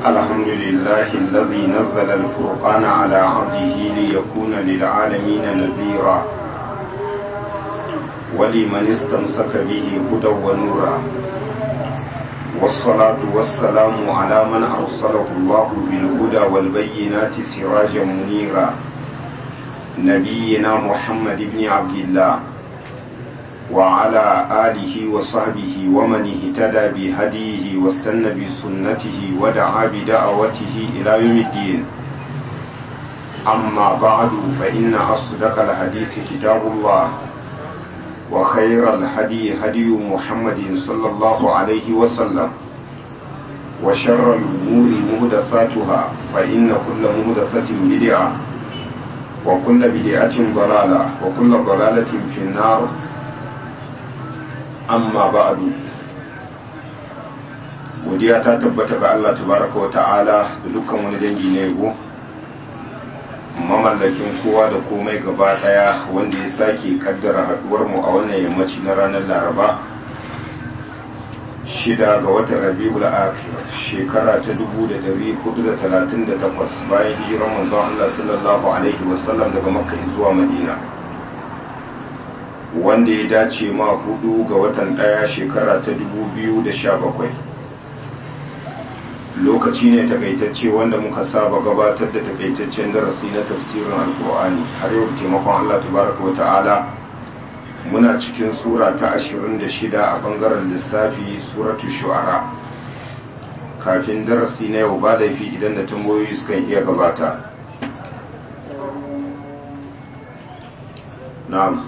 الحمد لله الذي نزل الفرقان على عبده ليكون للعالمين نذيرا ولمن استمسك به هدى ونورا والصلاة والسلام على من أرسله الله بالهدى والبينات سراجا منيرا نبينا محمد بن عبد الله وعلى آله وصحبه ومن اهتدى بهديه واستنى بسنته ودعا بدعوته إلى يوم الدين أما بعد فإن أصدق الحديث كتاب الله وخير الهدي هدي محمد صلى الله عليه وسلم وشر الأمور مهدثاتها فإن كل مهدثة بدعة وكل بدعة ضلالة وكل ضلالة في النار amma ba'adu godiya ta tabbata ga Allah tabaraka wa ta'ala da dukkan wani dangi na yabo mamallakin kowa da komai gaba daya wanda ya sake kaddara haduwar mu a wannan yammaci na ranar Laraba shida ga watan Rabiul Akhir shekara ta 1438 bayan hijirar manzon Allah sallallahu alaihi wasallam daga Makka zuwa Madina wanda ya dace ma hudu ga watan daya shekara ta dubu biyu da sha bakwai lokaci ne takaitacce wanda muka saba gabatar da takaitaccen darasi na tafsirin alkur'ani har yau taimakon allah tabaraka wa ta'ala muna cikin sura ta ashirin da shida a bangaren lissafi suratu shu'ara kafin darasi na yau ba laifi idan da tambayoyi sukan iya gabata na'am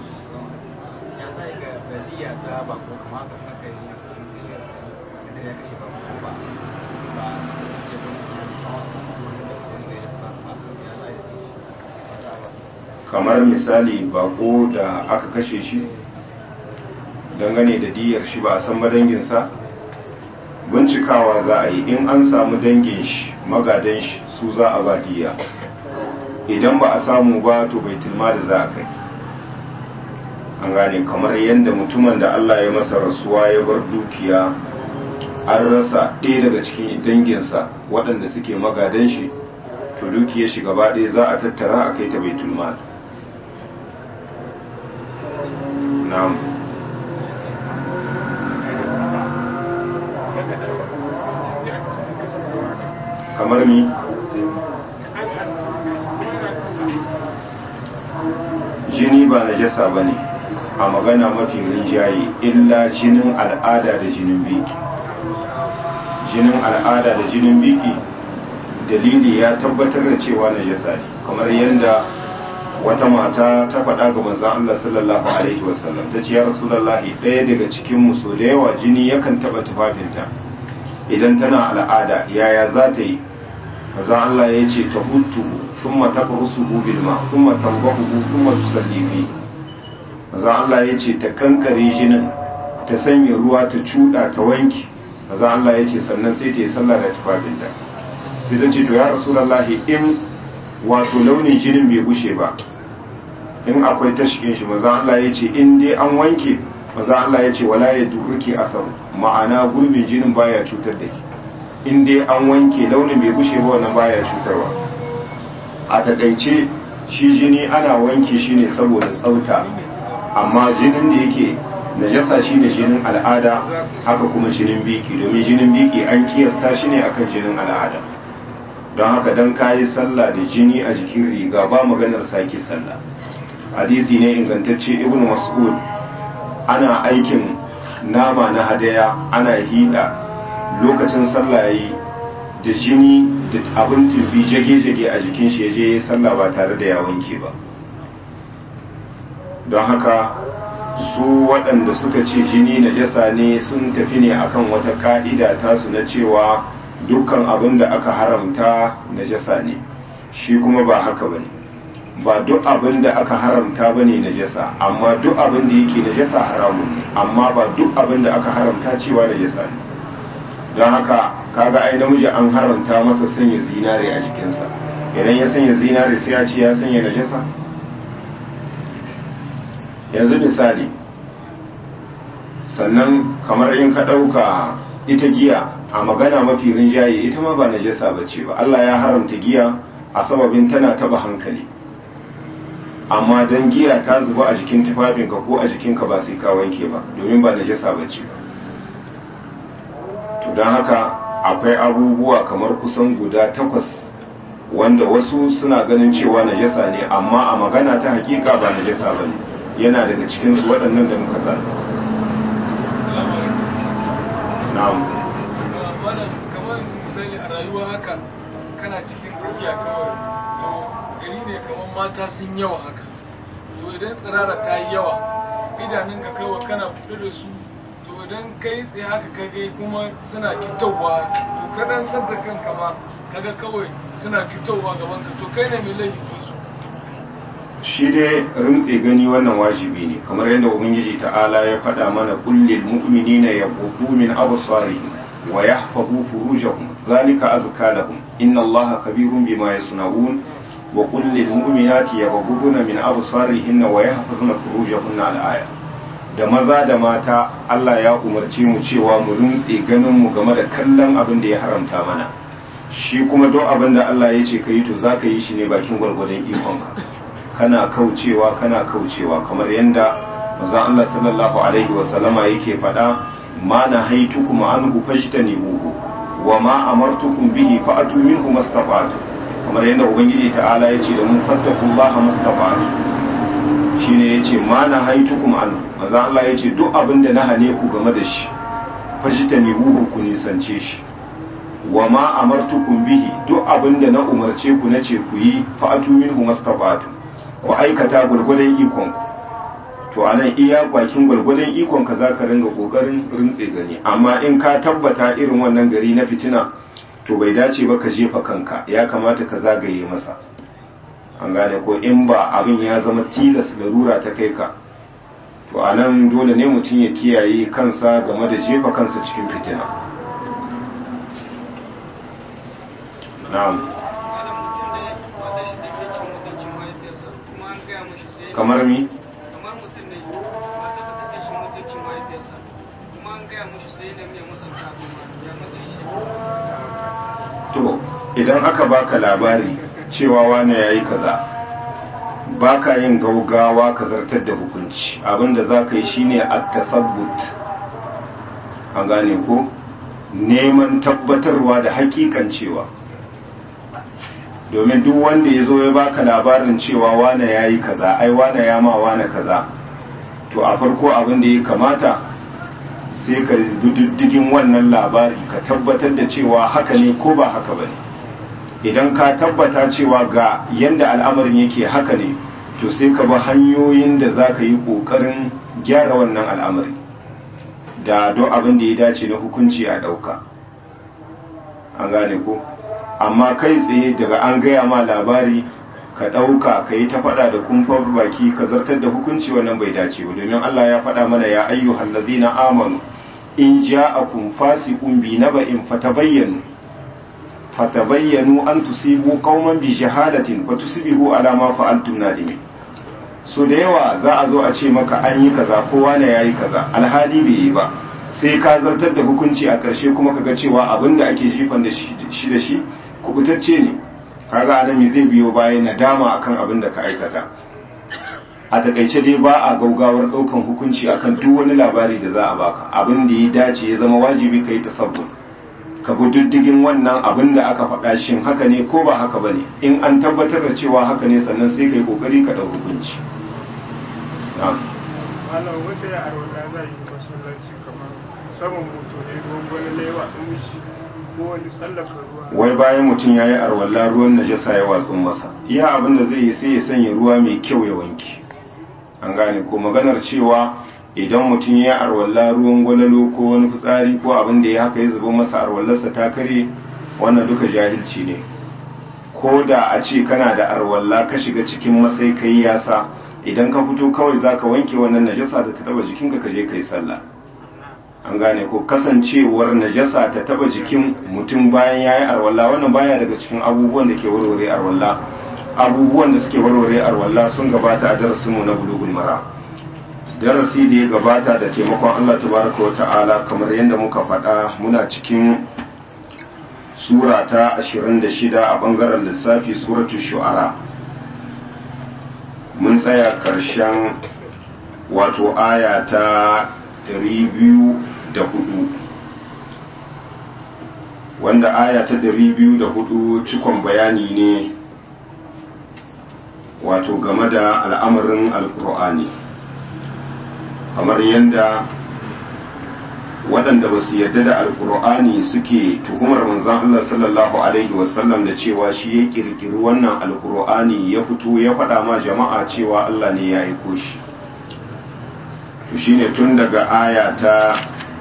iya ta ba ko kuma haka aka yi da ya kashe ba ko ba ba ce kamar misali bako da aka kashe shi dangane da diyar shi ba a san madanginsa bincikawa za a yi in an samu dangin shi magadan shi su za a ba diya idan ba a samu ba to bai tilma da za a kai an gane kamar yadda mutumin da Allah ya masa rasuwa ya bar dukiya an rasa ɗaya daga cikin danginsa waɗanda suke magadan shi to dukiyar shi gaba ɗaya za a tattara a kai ta baitul mal na'am kamar ni jini ba najasa ba ne a magana mafi rinjaye illa jinin al'ada da jinin biki jinin al'ada da jinin biki dalili ya tabbatar da cewa najasa ne kamar yadda wata mata ta faɗa ga manzon Allah sallallahu alaihi wasallam ta ce ya rasulullahi ɗaya daga cikin mu so da yawa jini yakan taɓa tufafinta idan tana al'ada yaya za ta yi manzon Allah ya ce ta hutu thumma tafrusuhu bil ma thumma tanbahu thumma tusalli fi manzon Allah ya ce ta kankare jinin ta sanya ruwa ta cuda ta wanki manzon Allah ya ce sannan sai ta yi sallah da tufafinta sai ta ce to ya rasulullahi in wato launin jinin bai bushe ba in akwai tashkin shi maza Allah ya ce in dai an wanke maza Allah ya ce wala ya durruki asaru ma'ana gurbin jinin baya cutar da ki in dai an wanke launin bai bushe ba wannan baya cutarwa a takaice shi jini ana wanke shi ne saboda tsauta amma jinin da yake najasa shi ne jinin al'ada haka kuma jinin biki domin jinin biki an kiyasta shi ne akan jinin al'ada don haka don kayi sallah da jini a jikin riga ba maganar sake sallah hadisi ne ingantacce ibn mas'ud ana aikin nama na hadaya ana hida lokacin sallah yayi da jini da abin tufi jage-jage a jikin shi yaje ya sallah ba tare da ya wanke ba don haka su waɗanda suka ce jini najasa ne sun tafi ne akan wata ka'ida tasu na cewa dukkan abin da aka haramta najasa ne shi kuma ba haka bane ba duk abin da aka haramta bane najasa amma duk abin da yake najasa haramun ne amma ba duk abin da aka haramta cewa najasa ne don haka kaga ai namiji an haramta masa sanya zinare a jikinsa idan ya sanya zinare sai ya ce ya sanya najasa yanzu misali sannan kamar in ka ɗauka ita giya a magana mafi rinjaye ita ma ba najasa bace ba Allah ya haramta giya a sababin tana taba hankali amma dan giya ta zuba a jikin tufafinka ko a jikinka ba sai ka wanke ba domin ba najasa bace ba to don haka akwai abubuwa kamar kusan guda takwas wanda wasu suna ganin cewa najasa ne amma a magana ta hakika ba najasa ba ne yana daga cikinsu waɗannan da muka zana na'am kamar misali a rayuwa haka kana cikin tafiya kawai to gari ne kamar mata sun yawa haka to idan tsirara ta yi yawa idanunka kawai kana fito da su to idan kai tsaye haka kage kuma suna fitowa to kadan sadda kanka ma kaga kawai suna fitowa gaban ka to kai ne mai laifi ko su shi dai rintse gani wannan wajibi ne kamar yadda ubangiji ta'ala ya faɗa mana kullil mu'minina yaqutu min absarihim wa yahfazu furujahum zalika azka lahum inna allaha kabirun bima yasnaun wa qul lil mu'minati yaghudduna min absarihinna wa yahfazna furujahunna al-aya da maza da mata Allah ya umarce mu cewa mu rintse ganin mu game da kallon abin da ya haramta mana shi kuma duk abin da Allah ya ce ka yi to za ka yi shi ne bakin gwargwadon ikonka kana kaucewa kana kaucewa kamar yadda manzon Allah sallallahu alaihi wa sallama yake faɗa ma na haitukum anhu fajtanibuhu wa ma amartukum bihi fa'atu minhu mastata'tu kamar yadda ubangiji ta'ala yace da mu fattakullaha mastata'tu shine yace ma na haitukum anhu manzon Allah yace duk abin da na hane ku game da shi fajtanibuhu ku nisance shi wa ma amartukum bihi duk abin da na umarce ku na ce ku yi fa'atu minhu mastata'tu ku aikata gurgurdan ikon ku to anan iya bakin gurgurdan ikon ka zaka ringa kokarin rintse gani amma in ka tabbata irin wannan gari na fitina to bai dace ba ka jefa kanka ya kamata ka zagaye masa an gane ko in ba abin ya zama tilas larura ta kai ka to anan dole ne mutum ya kiyaye kansa game da jefa kansa cikin fitina na'am kamar mi kamar mutum ne matarsa take shi mutuncin mahaifiyarsa kuma an gaya mushi sai da mai musanta abu ya matsayin shi to idan aka baka labari cewa wane yayi kaza baka yin gaugawa ka zartar da hukunci abinda za ka yi shine at-tasabbut an gane ko neman tabbatarwa da hakikancewa domin duk wanda ya zo ya baka labarin cewa wane ya yi kaza ai wane ya ma wane kaza to a farko abin da ya kamata sai ka diddigin wannan labari ka tabbatar da cewa haka ne ko ba haka ba ne idan ka tabbata cewa ga yanda al'amarin yake haka ne to sai ka bi hanyoyin da za ka yi ƙoƙarin gyara wannan al'amari da don abin da ya dace na hukunci a ɗauka an gane ko amma kai tsaye daga an gaya ma labari ka ɗauka ka yi ta faɗa da kumfar baki ka zartar da hukunci wannan bai dace ba domin Allah ya faɗa mana ya ayyuhal ladina amanu in ja'akum fasiqun bi naba'in fatabayyanu fatabayyanu an tusibu qauman bi jahalatin wa tusbihu ala ma fa'altum nadimin so da yawa za a zo a ce maka an yi kaza kowa ne yayi kaza alhali bai yi ba sai ka zartar da hukunci a ƙarshe kuma kaga cewa abin da ake jifan da shi da shi kubutacce ne kaga anami zai biyo bayan nadama akan abin da ka aikata a takaice dai ba a gaugawar ɗaukan hukunci akan duk wani labari da za a baka abin da ya dace ya zama wajibi ka yi tasabbun ka bi diddigin wannan abin da aka faɗa shin haka ne ko ba haka ba ne in an tabbatar da cewa haka ne sannan sai ka yi ƙoƙari ka ɗau hukunci malam wata ya arwata za yi masallaci kamar saman moto ne gwangwani laiwa ɗin mishi ko wani tsallaka ruwa wai bayan mutum ya yi arwalla ruwan najasa ya watsun masa iya abin da zai yi sai ya sanya ruwa mai kyau ya wanke an gane ko maganar cewa idan mutum ya yi arwalla ruwan gwalalo ko wani fitsari ko abin da ya haka ya zuba masa arwallarsa ta kare wannan duka jahilci ne ko da a ce kana da arwalla ka shiga cikin masai kai yasa idan ka fito kawai zaka wanke wannan najasa da ta taba jikinka ka je kai sallah an gane ko kasancewar najasa ta taba jikin mutum bayan yayi arwalla wannan baya daga cikin abubuwan da ke warware arwalla abubuwan da suke warware arwalla sun gabata a darasin mu na bulugul mara darasi da ya gabata da taimakon Allah tabaraka wa ta'ala kamar yadda muka faɗa muna cikin sura ta 26 a bangaren lissafi suratul shu'ara mun tsaya ƙarshen wato aya ta 204 wanda aya ta 204 cikon bayani ne wato game da al'amarin alkur'ani kamar yadda waɗanda ba su yarda da alkur'ani suke tuhumar manzan Allah sallallahu Alaihi wasallam da cewa shi ya ƙirƙiri wannan alkur'ani ya fito ya faɗa ma jama'a cewa Allah ne ya aiko shi to shine tun daga aya ta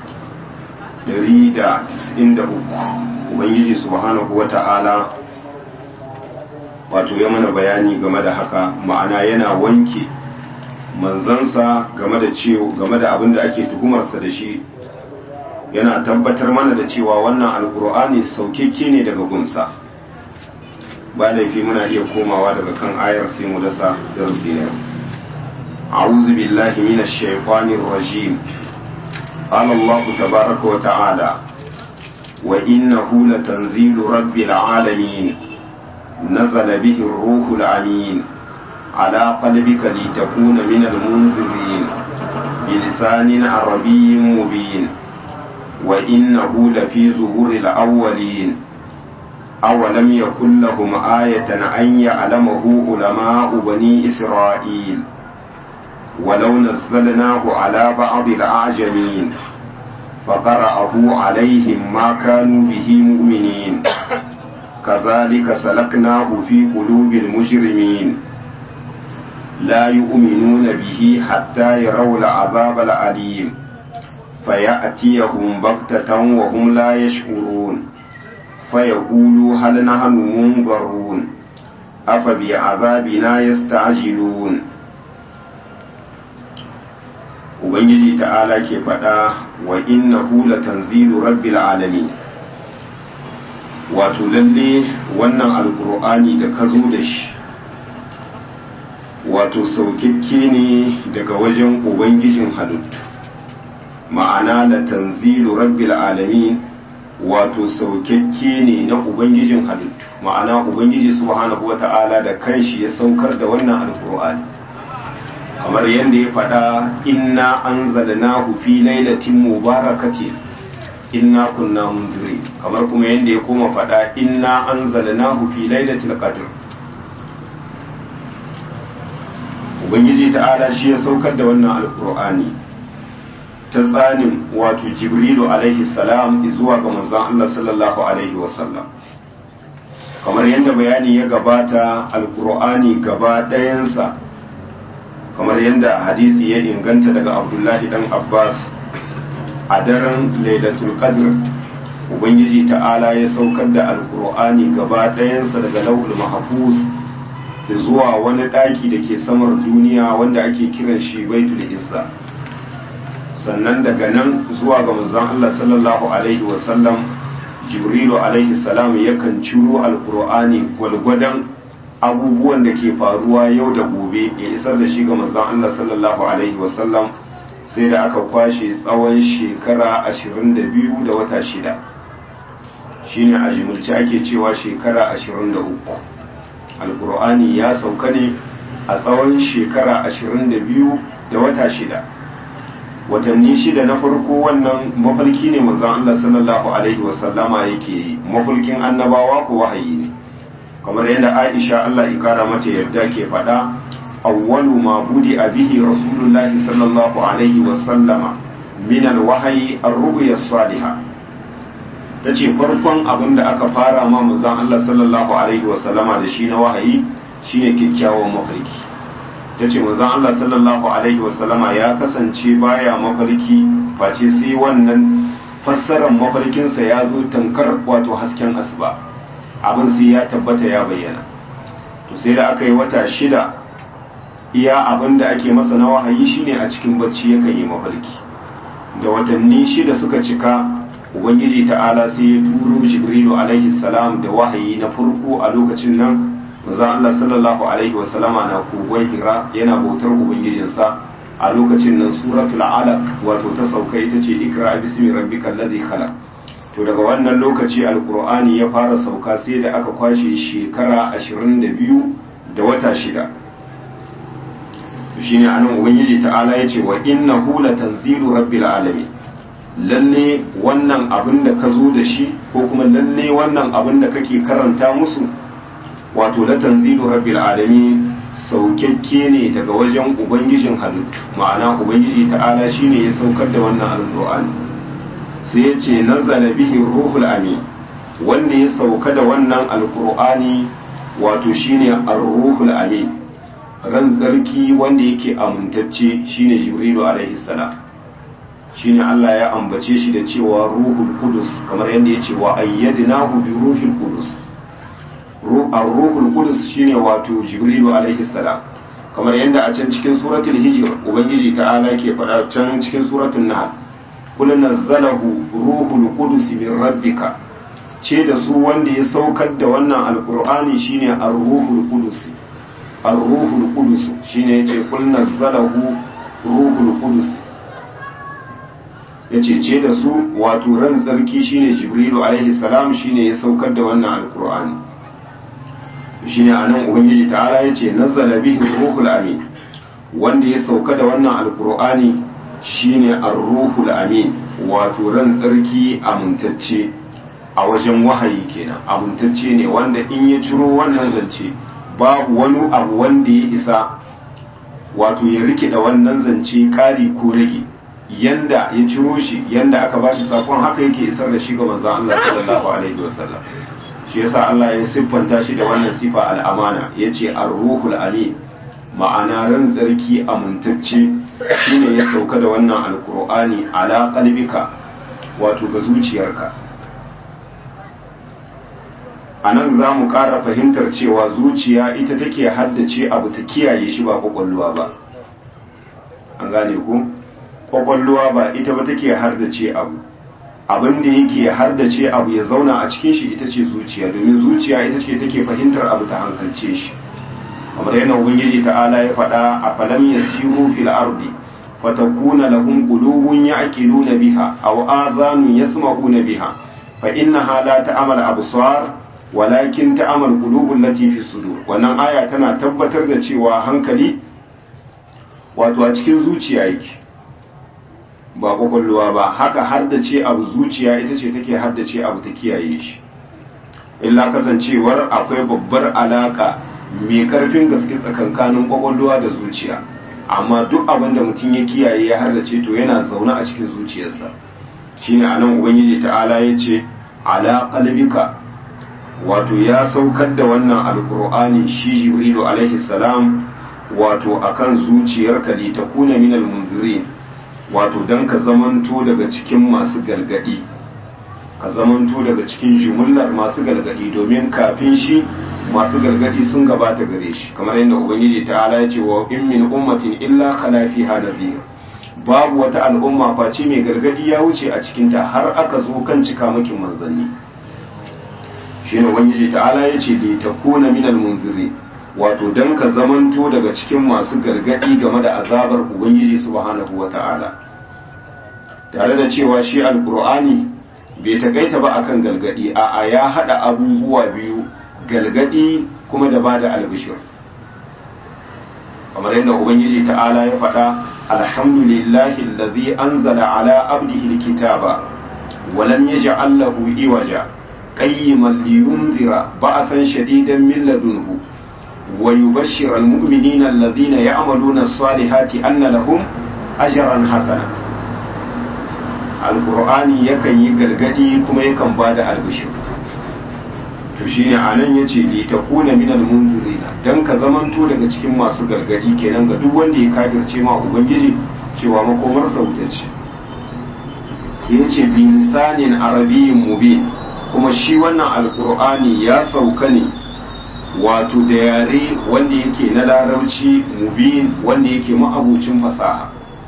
193 ubangiji subhanahu wata'ala wato ya mana bayani game da haka ma'ana yana wanke manzansa game da cewa game da abin da ake tuhumarsa da shi yana tabbatar mana da cewa wannan alkur'ani saukekke ne daga gunsa ba laifi muna iya komawa daga kan ayar sai mu dasa darasi ne a'udhu billahi minash shaitanir rajim qala allah tabaaraka wa ta'ala wa innahu latanzilu rabbil alamin nazala bihi ar-ruhul amin على قلبك لتكون من المنذرين بلسان عربي مبين وإنه لفي زبور الأولين أولم يكن لهم آية أن يعلمه علماء بني إسرائيل ولو نزلناه على بعض الأعجمين فقرأه عليهم ما كانوا به مؤمنين كذلك سلكناه في قلوب المجرمين لا يؤمنون به حتى يروا العذاب الأليم فيأتيهم بغتة وهم لا يشعرون فيقولوا هل نحن منظرون أفبعذابنا يستعجلون Ubangiji ta'ala ke faɗa wa innahu latanzilu rabbil alamin wato lalle wannan alkur'ani da ka zo da shi wato saukikke ne daga wajen ubangijin halittu ma'ana da tanzilu rabbil alamin wato saukakke ne na ubangijin halittu ma'ana ubangiji subhanahu wata'ala da kanshi ya saukar da wannan alkur'ani kamar yadda ya faɗa inna anzalnahu fi lailatin mubarakatin inna kunna munzirin kamar kuma yadda ya koma faɗa inna anzalnahu fi lailatul qadr ubangiji ta'ala shi ya saukar da wannan alkur'ani ta tsanin wato jibrilu alaihi salam zuwa ga manzon Allah sallallahu alaihi wasallam kamar yadda bayani ya gabata alkur'ani gaba ɗayansa kamar yadda hadisi ya inganta daga abdullahi dan abbas a daren lailatul qadr ubangiji ta'ala ya saukar da alkur'ani gaba ɗayansa daga lauhul mahfuz zuwa wani ɗaki da ke samar duniya wanda ake kiran shi baitul izza sannan daga nan zuwa ga manzon Allah sallallahu alaihi wasallam jibrilu alaihi salam yakan ciro alkur'ani gwalgwadon abubuwan da ke faruwa yau da gobe ya isar da shi ga manzon Allah sallallahu alaihi wasallam sai da aka kwashe tsawon shekara 22 da wata shida shine a jimilci ake cewa shekara 23 alkur'ani ya sauka ne a tsawon shekara 22 da wata shida watanni shida na farko wannan mafarki ne manzon Allah sallallahu alaihi wasallama yake yi mafarkin annabawa ko wahayi ne kamar yadda Aisha Allah ya kara mata yarda ke faɗa awwalu ma budi bihi rasulullahi sallallahu alaihi wasallama min alwahyi ar-ru'ya as-salihah tace farkon abin da aka fara ma manzon Allah sallallahu alaihi wasallama da shi na wahayi shine kyakkyawan mafarki ta ce manzon Allah sallallahu alaihi wasallama ya kasance baya mafarki face sai wannan fassarar mafarkinsa ya zo tankar wato hasken asuba abin sai ya tabbata ya bayyana to sai da aka yi wata shida iya abin da ake masa na wahayi shine a cikin bacci yakan yi mafarki da watanni shida suka cika ubangiji ta'ala sai ya turo jibrilu alaihi salam da wahayi na farko a lokacin nan manzon Allah sallallahu alaihi wasallama na kogon hira yana bautar ubangijinsa a lokacin nan suratul alaq wato ta sauka ita ce ikra bismi rabbikal ladzi khalaq to daga wannan lokaci alqur'ani ya fara sauka sai da aka kwashe shekara 22 da wata shida shine anan ubangiji ta'ala yace wa innahu latanzilu rabbil alamin lalle wannan abin da ka zo da shi ko kuma lalle wannan abin da kake karanta musu wato latanzilu rabbil alamin saukakke ne daga wajen ubangijin halittu ma'ana ubangiji ta'ala shine ya saukar da wannan alqur'ani sai ya ce nazala bihi ruhul amin wanda ya sauka da wannan alqur'ani wato shine ar-ruhul amin ran tsarki wanda yake amintacce shine jibrilu alaihi salam shine Allah ya ambace shi da cewa ruhul qudus kamar yadda ya ce wa ayyadnahu bi ruhil qudus ar-ruhul qudus shine wato jibrilu alaihi salam kamar yadda a can cikin suratul hijr ubangiji ta'ala ke faɗa can cikin suratul nahl kul nazzalahu ruhul qudus min rabbika ce da su wanda ya saukar da wannan alqur'ani shine ar-ruhul qudus ar-ruhul qudus shine yace kul nazzalahu ruhul qudus yace ce da su wato ran tsarki shine jibrilu alaihi salam shine ya saukar da wannan alqur'ani shine anan ubangiji ta'ala yace nazzala bihi ruhul amin wanda ya sauka da wannan alqur'ani shine ar-ruhul amin wato ran tsarki amintacce a wajen wahayi kenan amintacce ne wanda in ya ciro wannan zance babu wani abu wanda ya isa wato ya rikida wannan zance kari ko rage yanda ya ciro shi yanda aka ba shi sakon haka yake isar da shi ga manzon Allah sallallahu alaihi wasallam shi yasa Allah ya siffanta shi da wannan sifa al'amana yace ar-ruhul amin ma'ana ran tsarki amintacce shine ya sauka da wannan alqur'ani ala qalbika wato ga zuciyarka anan za mu ƙara fahimtar cewa zuciya ita take haddace abu ta kiyaye shi ba kwakwalwa ba an gane ku kwakwalwa ba ita ba take haddace abu abin da yake haddace abu ya zauna a cikin shi ita ce zuciya domin zuciya ita ce take fahimtar abu ta hankalce shi kamar yana ubangiji ta'ala ya faɗa a falam yasiru fil ardi fatakuna lahum qulubun ya'qiluna biha aw adhanun yasma'una biha fa innaha la ta'mal absar walakin ta'mal qulubul lati fi sudur wannan aya tana tabbatar da cewa hankali wato a cikin zuciya yake ba kwakwalwa ba haka har da ce abu zuciya ita ce take har da ce abu ta kiyaye shi illa kasancewar akwai babbar alaka mai karfin gaske tsakankanin kwakwalwa da zuciya amma duk abin da mutum ya kiyaye ya har da ce to yana zaune a cikin zuciyarsa shine anan ubangiji ta'ala ya ce ala qalbika wato ya saukar da wannan alkur'ani shi jibrilu alaihi salam wato akan zuciyarka li takuna minal munzirin wato dan ka zamanto daga cikin masu galgadi ka zamanto daga cikin jumullar masu galgadi domin kafin shi masu galgadi sun gabata gare shi kamar yadda ubangiji ta'ala ya ce wa in min ummatin illa khala fiha nadhir babu wata al'umma face mai gargadi ya wuce a cikinta har aka zo kan cika makin manzanni shi ne ubangiji ta'ala ya ce li takuna minal munziri wato dan ka zamanto daga cikin masu gargadi game da azabar ubangiji subhanahu wata'ala tare da cewa shi alqur'ani bai takaita ba akan galgadi a ya hada abubuwa biyu galgadi kuma da bada albishir kamar yadda ubangiji ta'ala ya faɗa alhamdulillahi allazi anzala ala abdihi alkitaba wa lam yaj'al lahu iwaja قيما لينذر بأسا شديدا من لدنه ويبشر المؤمنين الذين يعملون الصالحات أن لهم أجرا حسنا القرآن يكن يقلقدي كما يكن بعد البشر to shine anan yace li takuna min al-munzirina dan ka zamanto daga cikin masu gargadi kenan ga duk wanda ya kafirce ma ubangiji cewa makomar sa wuta ce sai yace bi lisanin arabiyyin mubin kuma shi wannan alkur'ani ya sauka ne wato da yare wanda yake na larabci mubin wanda yake ma'abucin fasaha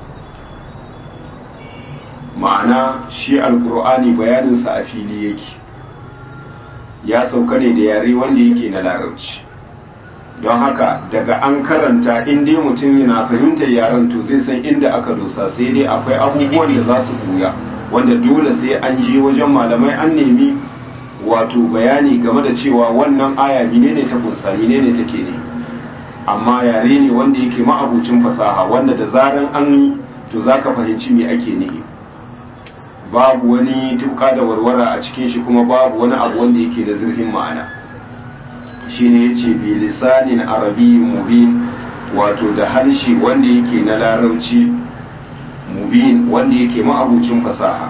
ma'ana shi alkur'ani bayaninsa a fili yake ya sauka ne da yare wanda yake na larabci don haka daga an karanta in dai mutum yana fahimtar yaren to zai san inda aka dosa sai dai akwai abubuwan da za su buya wanda dole sai an je wajen malamai an nemi wato bayani game da cewa wannan aya menene ta kunsa menene take ne amma yare ne wanda yake ma'abucin fasaha wanda da zaran an yi to zaka fahimci me ake nihi babu wani tuka da warwara a cikin shi kuma babu wani abu wanda yake da zurfin ma'ana shine yace bi lisanin arabiyyin mubin wato da harshe wanda yake na larabci mubin wanda yake ma'abucin fasaha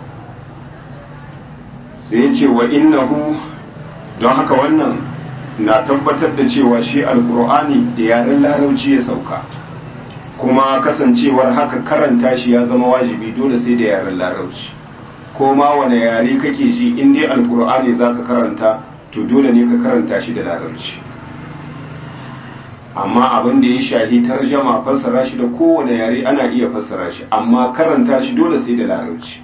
sai yace wa innahu don haka wannan na tabbatar da cewa shi alkur'ani da yaren larabci ya sauka kuma kasancewar haka karanta shi ya zama wajibi dole sai da yaren larabci ko ma wane yare kake ji in dai alkur'ani za ka karanta to dole ne ka karanta shi da larabci amma abin da ya shahi tarjama fassara shi da kowane yare ana iya fassara shi amma karanta shi dole sai da larabci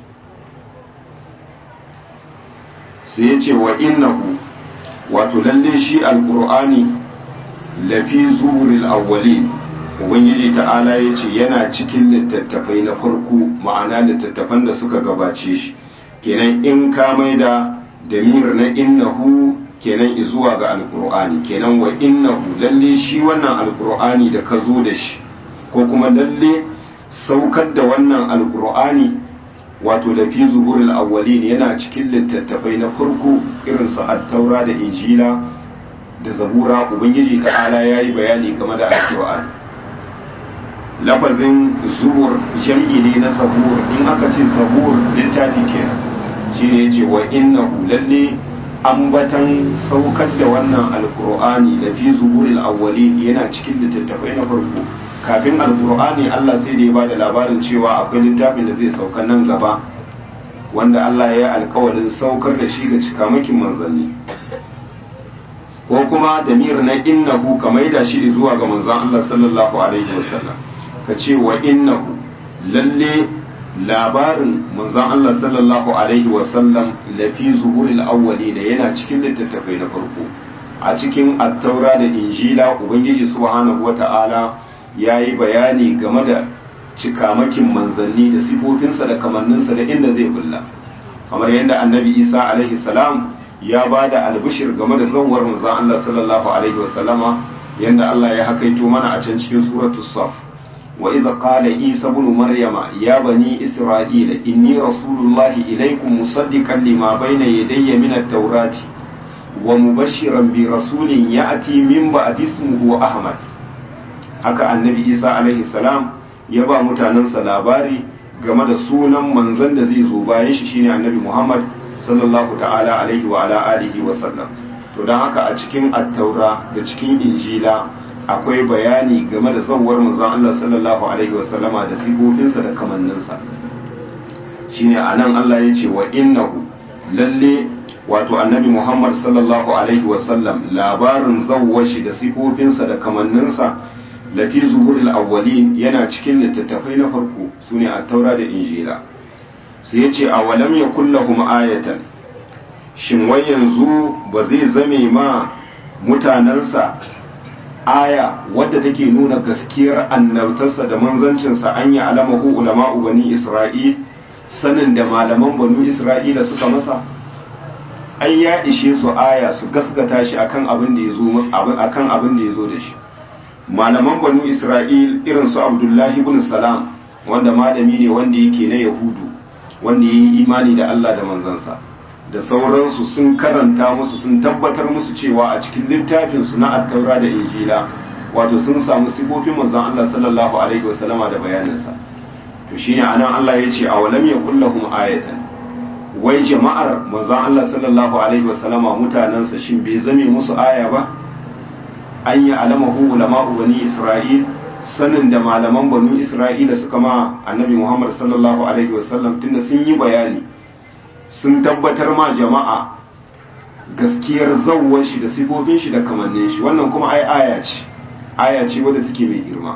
sai ya ce wa innahu wato lalle shi alkur'ani lafi zuhuril awwalin ubangiji ta'ala ya ce yana cikin littattafai na farko ma'ana littattafan da suka gabace shi kenan in ka maida damir na innahu kenan zuwa ga alkur'ani kenan wa innahu lalle shi wannan alkur'ani da ka zo da shi ko kuma lalle saukar da wannan alkur'ani wato da fi zuhurul awwalin yana cikin littattafai na farko irin su at-taura da injila da zabura ubangiji ta'ala yayi bayani game da alkur'ani lafazin zubur jam'i ne na zabur in aka ce zabur littafi kenan shine yace wa innahu lalle ambatan saukar da wannan alkur'ani da fi zuburil awwalin yana cikin littattafai na farko kafin alkur'ani Allah sai da ya bada labarin cewa akwai littafin da zai sauka nan gaba wanda Allah ya yi alkawarin saukar da shi ga cikamakin manzanni ko kuma damir na innahu ka maida shi zuwa ga manzon Allah sallallahu alaihi wasallam ka ce wa innahu lalle labarin manzon Allah sallallahu alaihi wasallam lafi zuhuril awwali da yana cikin littattafai na farko a cikin attaura da injila ubangiji subhanahu wata'ala ya yi bayani game da cikamakin manzanni da sifofinsa da kamanninsa da inda zai bulla kamar yadda annabi isa alaihi salam ya ba da albishir game da zauwar manzon Allah sallallahu alaihi wasallama yadda Allah ya hakaito mana a can cikin suratul saf وإذ قال عيسى ابن مريم يا بني إسرائيل إني رسول الله إليكم مصدقا لما بين يدي من التوراة ومبشرا برسول يأتي من بعد اسمه أحمد haka annabi isa alaihi salam ya ba mutanensa labari game da sunan manzon da zai zo bayan shi shine annabi muhammad sallallahu ta'ala alaihi wa ala alihi wa sallam to don haka a cikin attaura da cikin injila akwai bayani game da zawar manzon Allah sallallahu alaihi wasallama da sifofinsa da kamanninsa shine anan Allah ya ce wa innahu lalle wato annabi Muhammad sallallahu alaihi wasallam labarin zawwar shi da sifofinsa da kamanninsa lafi zuhuril awwalin yana cikin littattafai na farko sune a taura da injila sai ya ce awalam yakul lahum ayatan shin wai yanzu ba zai zame ma mutanensa aya wadda take nuna gaskiyar annabtarsa da manzancinsa an yi alamahu ulama'u bani isra'il sanin da malaman banu isra'ila suka masa ai ya ishe su aya su gaskata shi akan abin da yazo akan abin da yazo da shi malaman banu isra'il irin su abdullahi ibn salam wanda malami ne wanda yake na yahudu wanda yayi imani da Allah da manzansa da sauransu sun karanta musu sun tabbatar musu cewa a cikin littafin su na attaura da injila wato sun samu sifofin manzon Allah sallallahu alaihi wasallama da bayaninsa to shine anan Allah ya ce awalam yakul lahum ayatan wai jama'ar manzon Allah sallallahu alaihi wasallama mutanansa shin bai zame musu aya ba an yi alamahu ulama'u bani isra'il sanin da malaman banu isra'ila suka ma annabi muhammad sallallahu alaihi wasallam tunda sun yi bayani sun tabbatar ma jama'a gaskiyar zawwar shi da sifofin shi da kamannin shi wannan kuma ai aya ce aya ce wadda take mai girma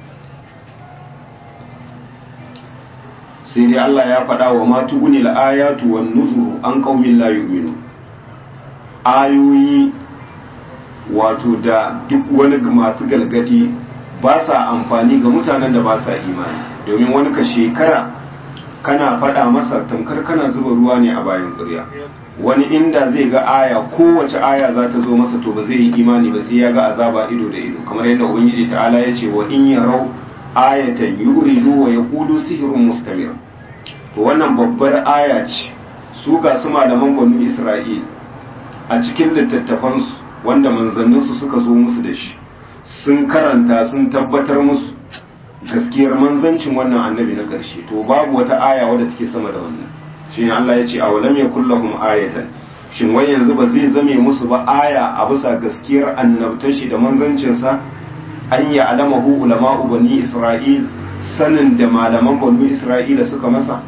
sai dai Allah ya faɗa wa ma tuguni ayatu wan nuzuru an qaumin la yu'minu ayoyi wato da duk wani masu galgadi ba sa amfani ga mutanen da ba sa imani domin wani ka shekara kana faɗa masa tamkar kana zuba ruwa ne a bayan ƙurya wani inda zai ga aya kowace aya za ta zo masa to ba zai yi imani ba sai ya ga azaba ido da ido kamar yadda ubangiji ta'ala ya ce wa in yarau ayatan yuridu wa yaqulu sihrun mustamir to wannan babbar aya ce su ga su malaman banu isra'il a cikin littattafansu wanda manzanninsu suka zo musu da shi sun karanta sun tabbatar musu gaskiyar manzancin wannan annabi na ƙarshe to babu wata aya wadda take sama da wannan shi ne Allah ya ce awalam yakul lahum ayatan shin wai yanzu ba zai zame musu ba aya a bisa gaskiyar annabtar shi da manzancinsa an ya alamahu ulama'u bani isra'il sanin da malaman bani isra'ila suka masa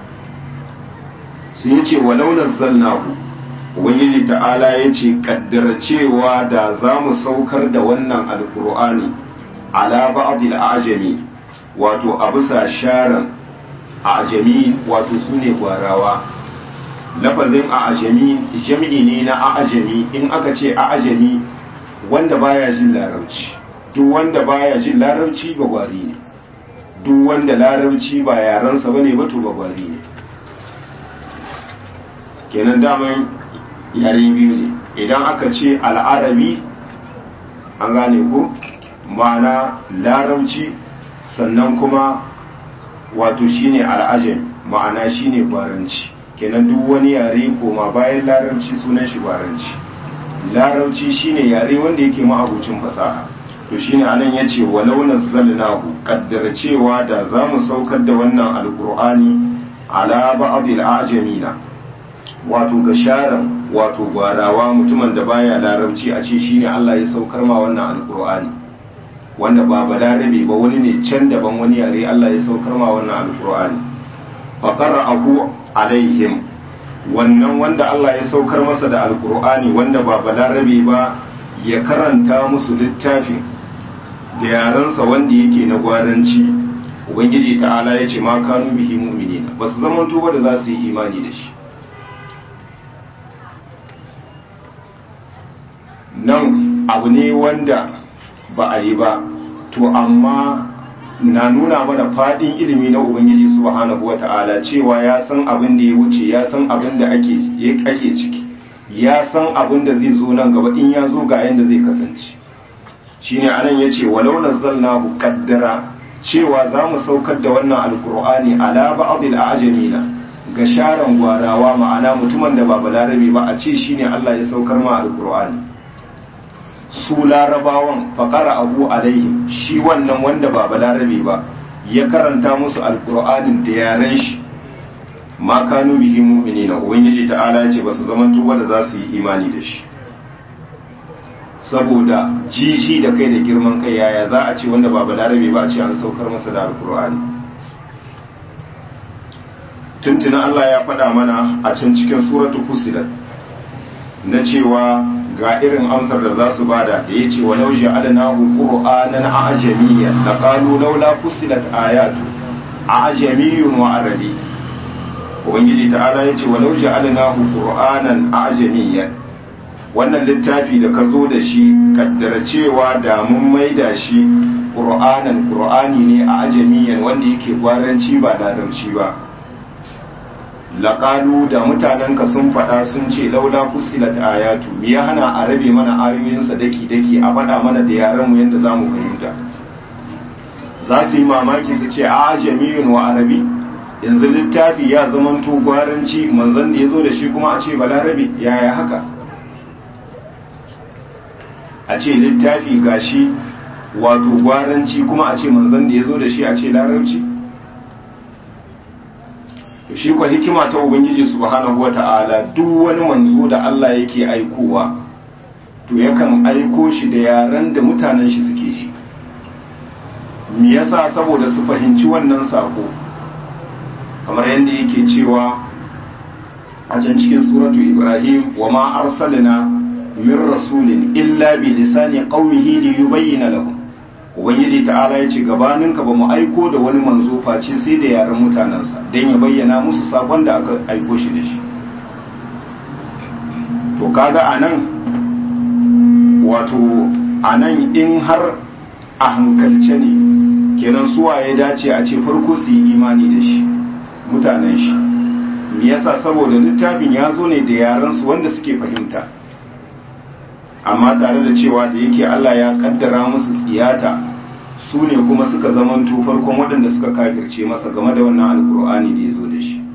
sai ya ce walau nazzalnahu ubangiji ta'ala ya ce kaddara cewa da za mu saukar da wannan alkur'ani ala ba'dil ajami wato a bisa sharan ajami wato sune gwarawa lafazin ajami jami'i ne na ajami in aka ce ajami wanda baya jin larabci duk wanda baya jin larabci ba gwari ne duk wanda larabci ba yaransa bane ba to ba gwari ne kenan daman yare biyu ne idan aka ce al'arabi an gane ko ma'ana larabci sannan kuma wato shine al'ajam ma'ana shine gwaranci kenan duk wani yare koma bayan larabci sunan shi gwaranci larabci shine yare wanda yake ma'abucin fasaha to shine anan yace walau nazzalnahu kaddara cewa da zamu saukar da wannan alqur'ani ala ba'dil a'jamina wato ga sharan wato gwarawa mutumin da baya larabci a ce shine Allah ya saukar ma wannan alqur'ani wanda ba balarabe ba wani ne can daban wani yare Allah ya saukar ma wannan alqur'ani fa qara'ahu alaihim wannan wanda Allah ya saukar masa da alqur'ani wanda ba balarabe ba ya karanta musu littafin da yarensa wanda yake na gwaranci ubangiji ta'ala ya ce ma kanu bihi mu'minina ba su zama tuba da za su yi imani da shi nan abu ne wanda ba a yi ba to amma na nuna mana fadin ilimi na ubangiji subhanahu wata'ala cewa ya san abin da ya wuce ya san abin da ake ake ciki ya san abin da zai zo nan gaba in ya zo ga yanda zai kasance shine anan yace walau nazzalnahu qaddara cewa za mu saukar da wannan alqur'ani ala ba'dil a'jamina ga sharan gwarawa ma'ana mutumin da ba balarabe ba a ce shine Allah ya saukar ma alqur'ani su larabawan faƙara abu alaihim shi wannan wanda ba balarabe ba ya karanta musu alƙur'anin da yaren shi ma kanu bihi mu'minina ubangiji ta'ala ya ce ba su zaman tuba da za su yi imani da shi saboda jiji da kai da girman kai yaya za a ce wanda ba balarabe ba a ce an saukar masa da alƙur'ani tuntuna Allah ya faɗa mana a can cikin suratu fusilat na cewa ga irin amsar da za su bada da ya ce walau ja'alnahu qur'anan a'jamiyyan laqalu laula fussilat ayatu a'jamiyyun wa arabi ubangiji ta'ala ya ce walau ja'alnahu qur'anan a'jamiyyan wannan littafi da ka zo da shi kaddara cewa da mun maida shi qur'anan qur'ani ne a'jamiyyan wanda yake gwaranci ba larabci ba laƙalu da mutanenka sun faɗa sun ce laula fusilat ayatu me ya hana a rabe mana ayoyinsa daki daki a faɗa mana da yaran mu yadda zamu fahimta za su yi mamaki su ce a jami'un wa arabi yanzu littafi ya zamanto gwaranci manzon da ya zo da shi kuma a ce balarabe yaya haka a ce littafi gashi wato gwaranci kuma a ce manzon da ya zo da shi a ce larabci shi kwa hikima ta ubangiji subhanahu wata'ala duk wani manzo da Allah yake aikowa to yakan aiko shi da yaran da mutanen shi suke ji me yasa saboda su fahimci wannan sako kamar yadda yake cewa a can cikin suratu ibrahim wa ma arsalna min rasulin illa bi lisani qaumihi li yubayyana lahum ubangiji ta'ala ya ce gabaninka ba mu aiko da wani manzo face sai da yaren mutanensa don ya bayyana musu sakon da aka aiko shi da shi to kaga a nan wato a nan in har a hankalce ne kenan suwa ya dace a ce farko su yi imani da shi mutanen shi me yasa saboda littafin ya zo ne da yaransu wanda suke fahimta amma tare da cewa da yake Allah ya kaddara musu tsiyata su ne kuma suka zamanto farkon waɗanda suka kafirce masa game da wannan alkur'ani da ya zo da shi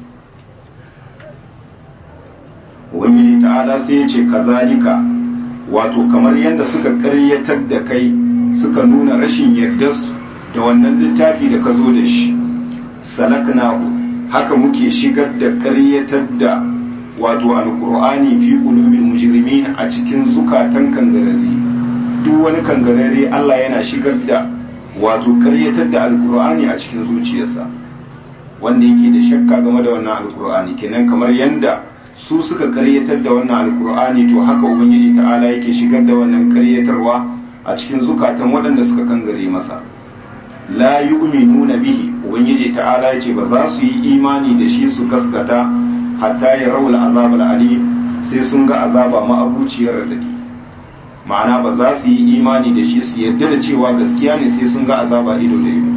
ubangiji ta'ala sai ya ce kazalika wato kamar yadda suka ƙaryatar da kai suka nuna rashin yardarsu da wannan littafi da ka zo da shi salaknahu haka muke shigar da ƙaryatar da wato alkur'ani fi qulubil mujrimin a cikin zukatan kangarare duk wani kangarare Allah yana shigar da wato ƙaryatar da alkur'ani a cikin zuciyarsa wanda yake da shakka game da wannan alkur'ani kenan kamar yanda su suka ƙaryatar da wannan alkur'ani to haka ubangiji ta'ala yake shigar da wannan ƙaryatarwa a cikin zukatan waɗanda suka kangare masa la yu'minuna bihi ubangiji ta'ala yace ba za su yi imani da shi su gaskata hatta ya rawul azabul ali sai sun ga azaba ma'abuciyar radadi ma'ana ba za su yi imani da shi su yarda da cewa gaskiya ne sai sun ga azaba ido da ido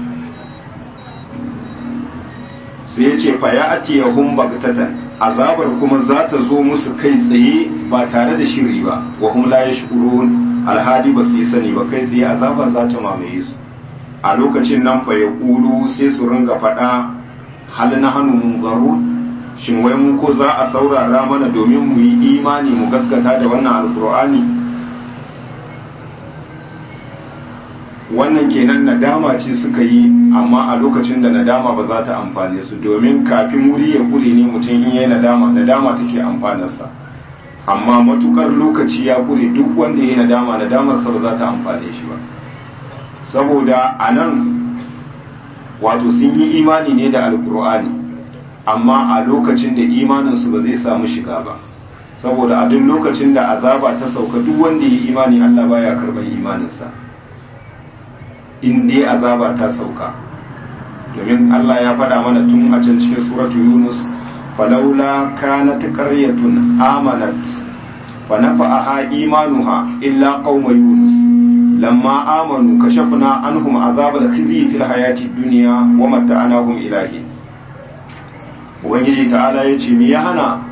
sai ya ce fa ya atiyahum bagtatan azabar kuma za ta zo musu kai tsaye ba tare da shiri ba wa hum la yashkurun alhadi ba su yi sani ba kai tsaye azaba za ta mamaye su a lokacin nan fa ya kulu sai su ringa faɗa hal na hannu mun zaro shin wai mu ko za a saurara mana domin mu yi imani mu gaskata da wannan alkur'ani wannan kenan nadama ce suka yi amma a lokacin da nadama ba za ta amfane su domin kafin wuri ya kure ne mutum in yi nadama nadama take amfanarsa amma matukar lokaci ya kure duk wanda ya yi nadama nadamarsa ba za ta amfane shi ba saboda a nan wato sun yi imani ne da alkur'ani amma a lokacin da imaninsu ba zai samu shiga ba saboda a duk lokacin da azaba ta sauka duk wanda ya yi imani allah baya karɓar imaninsa in dai azaba ta sauka domin Allah ya faɗa mana tun a can cikin suratu Yunus falaula kanat qaryatun amanat fa nafa'aha imanuha illa qauma Yunus lamma amanu kashafna anhum azabal khizi fil hayati dunya wa mata'anahum ilahi ubangiji ta'ala yace me ya hana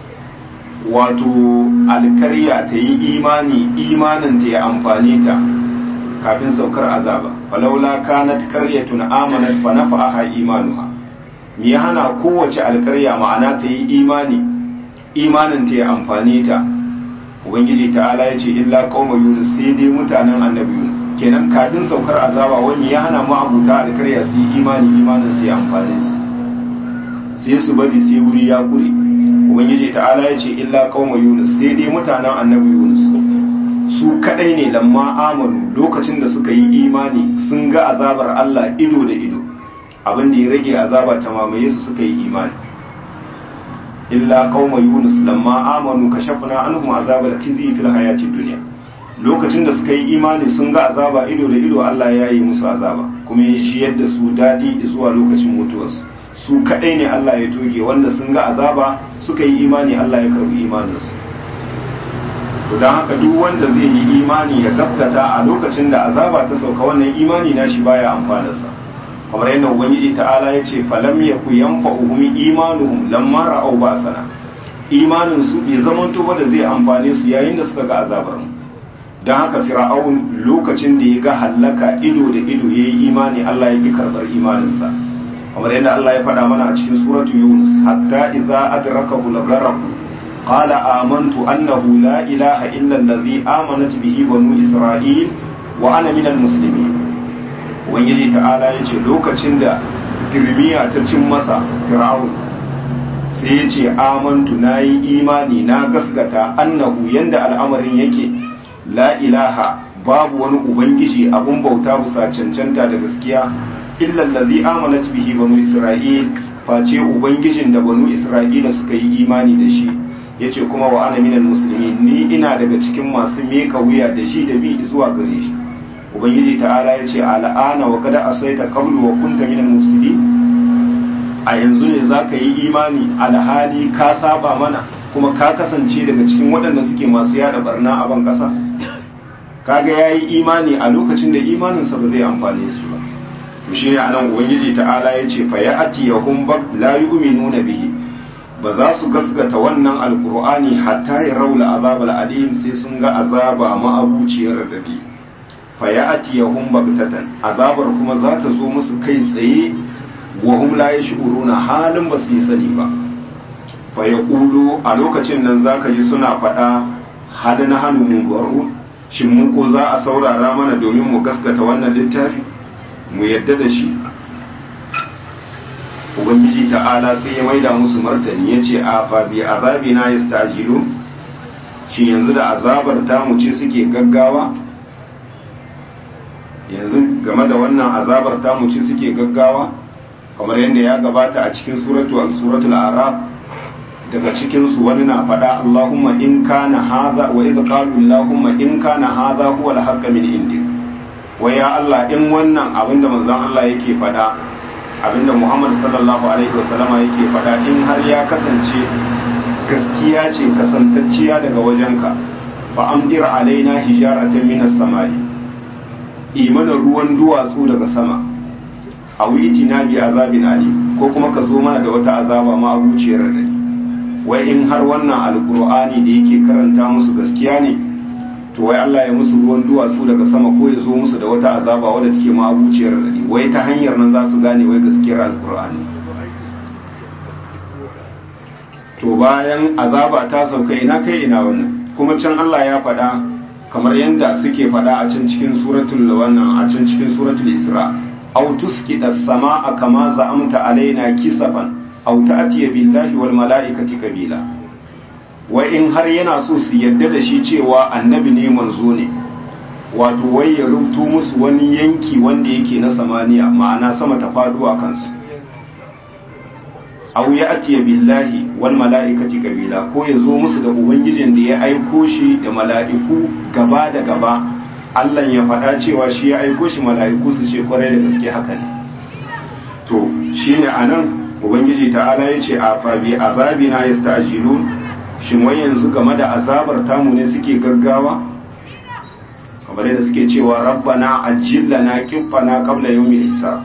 wato alkarya ta yi imani imanin ta ya amfane ta kafin saukar azaba falaula kanat qaryatun amanat fa nafa'aha imanuha me ya hana kowace alkarya ma'ana ta yi imani imanin ta ya amfane ta ubangiji ta'ala ya ce illa qauma yunus sai dai mutanen annabi yunus kenan kafin saukar azaba wani ya hana mu abuta alkarya su yi imani imanin su ya amfane su sai su bari sai wuri ya kure ubangiji ta'ala ya ce illa qauma yunus sai dai mutanen annabi yunus su kadai ne lamma amanu lokacin da suka yi imani sun ga azabar Allah ido da ido abin da ya rage azaba ta mamaye su suka yi imani illa qauma yunus lamma amanu kashafna anhum azabal khizi fil hayati dunya lokacin da suka yi imani sun ga azaba ido da ido Allah ya yi musu azaba kuma ya shi yadda su dadi zuwa lokacin mutuwarsu su kadai ne Allah ya toge wanda sun ga azaba suka yi imani Allah ya karbi imaninsu to don haka duk wanda zai yi imani ya gaskata a lokacin da azaba ta sauka wannan imani na shi baya amfanarsa kamar yadda ubangiji ta'ala ya ce falam yaku yanfa'uhum imanuhum lamma ra'aw ba'sana imanin su bai zamanto ba da zai amfane su yayin da suka ga azabar mu don haka fir'aun lokacin da ya ga hallaka ido da ido yayi imani Allah ya ki karbar imaninsa kamar yadda Allah ya faɗa mana a cikin suratu yunus hatta idza adrakahu al-gharq قال آمنت أنه لا إله إلا الذي آمنت به بنو إسرائيل وأنا من المسلمين ubangiji ta'ala ya ce lokacin da girmiya ta cin masa fir'aun sai ya ce amantu na yi imani na gaskata annahu yanda al'amarin yake la ilaha babu wani ubangiji abun bauta bisa cancanta da gaskiya illa allazi amanat bihi banu isra'il face ubangijin da banu isra'ila suka yi imani da shi yace kuma wa ana minal muslimin ni ina daga cikin masu meka wuya da shi da bi zuwa gare shi ubangiji ta'ala yace al'ana wa kada asaita qablu wa kunta minal mufsidin a yanzu ne zaka yi imani alhali ka saba mana kuma ka kasance daga cikin waɗanda suke masu yada barna a ban ƙasa kaga yayi imani a lokacin da imaninsa ba zai amfane su ba to shi ne anan ubangiji ta'ala ya ce fa ya'ti yahum bak la yu'minuna bihi ba za su gaskata wannan alqur'ani hatta ya raula azabal alim sai sun ga azaba ma'abuciyar radadi fa ya'ti yahum baktatan azabar kuma za ta zo musu kai tsaye wa hum la yash'uruna halin ba su yi sani ba fa yaqulu a lokacin nan zaka ji suna faɗa hal na hannu mun shin mu ko za a saurara mana domin mu gaskata wannan littafi mu yadda da shi ubangiji ta'ala sai ya maida musu martani ya ce a fabi azabi na yastajilu shi yanzu da azabar tamu ce suke gaggawa yanzu game da wannan azabar tamu ce suke gaggawa kamar yadda ya gabata a cikin suratu suratul arab daga cikinsu wani na faɗa Allahumma in kana hadha wa idh qalu Allahumma in kana hadha huwa al-haqq min indik wa ya Allah in wannan abinda manzon Allah yake faɗa abinda Muhammad sallallahu alaihi wasallama yake faɗa in har ya kasance gaskiya ce kasantacciya daga wajenka fa amdir alaina hijaratan min as-samai imana ruwan duwatsu daga sama a witina bi azabin ali ko kuma ka zo mana da wata azaba ma abuciyar da wai in har wannan alkur'ani da yake karanta musu gaskiya ne to wai Allah ya musu ruwan duwatsu daga sama ko ya zo musu da wata azaba wadda take ma abuciyar radadi wai ta hanyar nan za su gane wai gaskiyar alkur'ani to bayan azaba ta sauka ina kai ina wannan kuma can Allah ya faɗa kamar yadda suke faɗa a can cikin suratul wannan a can cikin suratul isra aw tusqita as-samaa kama za'amta alaina kisafan aw ta'tiya billahi wal mala'ikati kabila wa in har yana so su yadda da shi cewa annabi ne manzo ne wato wai ya rubuto musu wani yanki wanda yake na samaniya ma'ana sama ta faduwa kansu aw ya'tiya billahi wal mala'ikati kabila ko ya zo musu da ubangijin da ya aiko shi da mala'iku gaba da gaba Allah ya faɗa cewa shi ya aiko shi mala'iku su ce kwarai da gaske haka ne to shine anan ubangiji ta'ala ya ce a fabi azabina yasta'jilun shin wai yanzu game da azabar tamu ne suke gaggawa kamar yadda suke cewa rabbana ajillana qiffana qabla yawmil hisab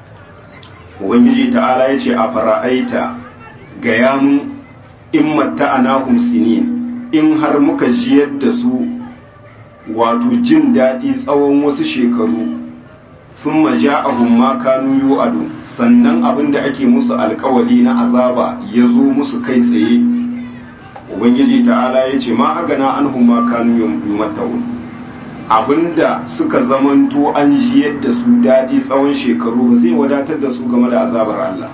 ubangiji ta'ala ya ce a fara'aita ga yamun in matta'anahum sinin in har muka jiyar da su wato jin daɗi tsawon wasu shekaru sun maja ahun ma kanu yu'adu sannan abin da ake musu alkawali na azaba ya zo musu kai tsaye ubangiji ta'ala ya ce ma agana an ma kanu yumatta'un abinda suka zamanto an jiyar da su daɗi tsawon shekaru ba zai wadatar da su game da azabar Allah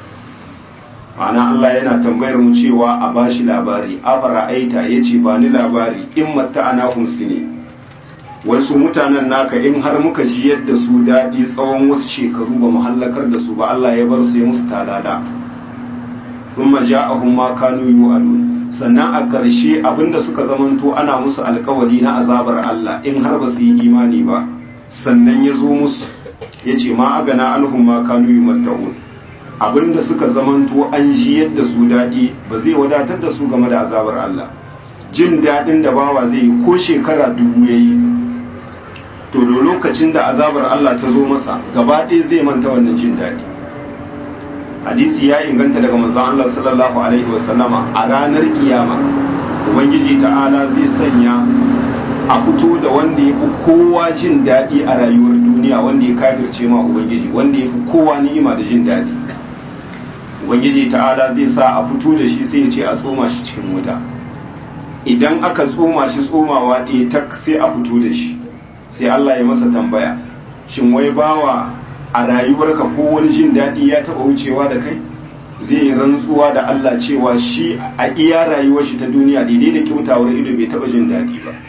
ma'ana Allah yana tambayar mu cewa a bashi labari afara aita ya ce ba ni labari in matta ana ne wasu mutanen naka in har muka jiyar da su daɗi tsawon wasu shekaru ba mu hallakar da su ba Allah ya bar su ya musu talada thumma ja'ahum ma kanu yu'adun sannan a ƙarshe abinda suka zamanto ana musu alkawari na azabar Allah in har ba su yi imani ba sannan ya zo musu ya ce ma agana anhum ma kanu yumatta'un abinda suka zamanto an ji yadda su daɗi ba zai wadatar da su game da azabar Allah jin daɗin da bawa zai yi ko shekara dubu ya yi to da lokacin da azabar Allah ta zo masa gaba ɗaya zai manta wannan jin daɗi hadisi ya inganta daga manzon Allah sallallahu alaihi wasallama a ranar kiyama ubangiji ta'ala zai sanya a fito da wanda ya fi kowa jin daɗi a rayuwar duniya wanda ya kafirce ma ubangiji wanda ya fi kowa ni'ima da jin daɗi ubangiji ta'ala zai sa a fito da shi sai ya ce a tsoma shi cikin wuta idan aka tsoma shi tsomawa ɗaya tak sai a fito da shi sai Allah ya masa tambaya shin wai bawa a rayuwarka ko wani jin daɗi ya taɓa wucewa da kai zai yi rantsuwa da Allah cewa shi a iya rayuwar shi ta duniya daidai da kyautawar ido bai taɓa jin daɗi ba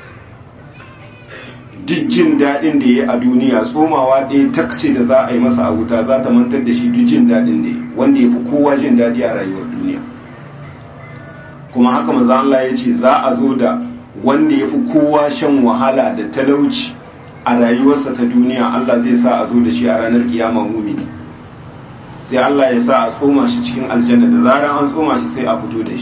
duk jin daɗin da ya a duniya tsomawa ɗaya takce da za a yi masa a wuta za ta mantar da shi duk jin daɗin da ya wanda ya fi kowa jin daɗi a rayuwar duniya kuma haka maza Allah ya ce za a zo da wanda ya fi kowa shan wahala da talauci a rayuwarsa ta duniya Allah zai sa a zo da shi a ranar kiyama mumini sai Allah ya sa a tsoma shi cikin aljanna da zaran an tsoma shi sai a fito da shi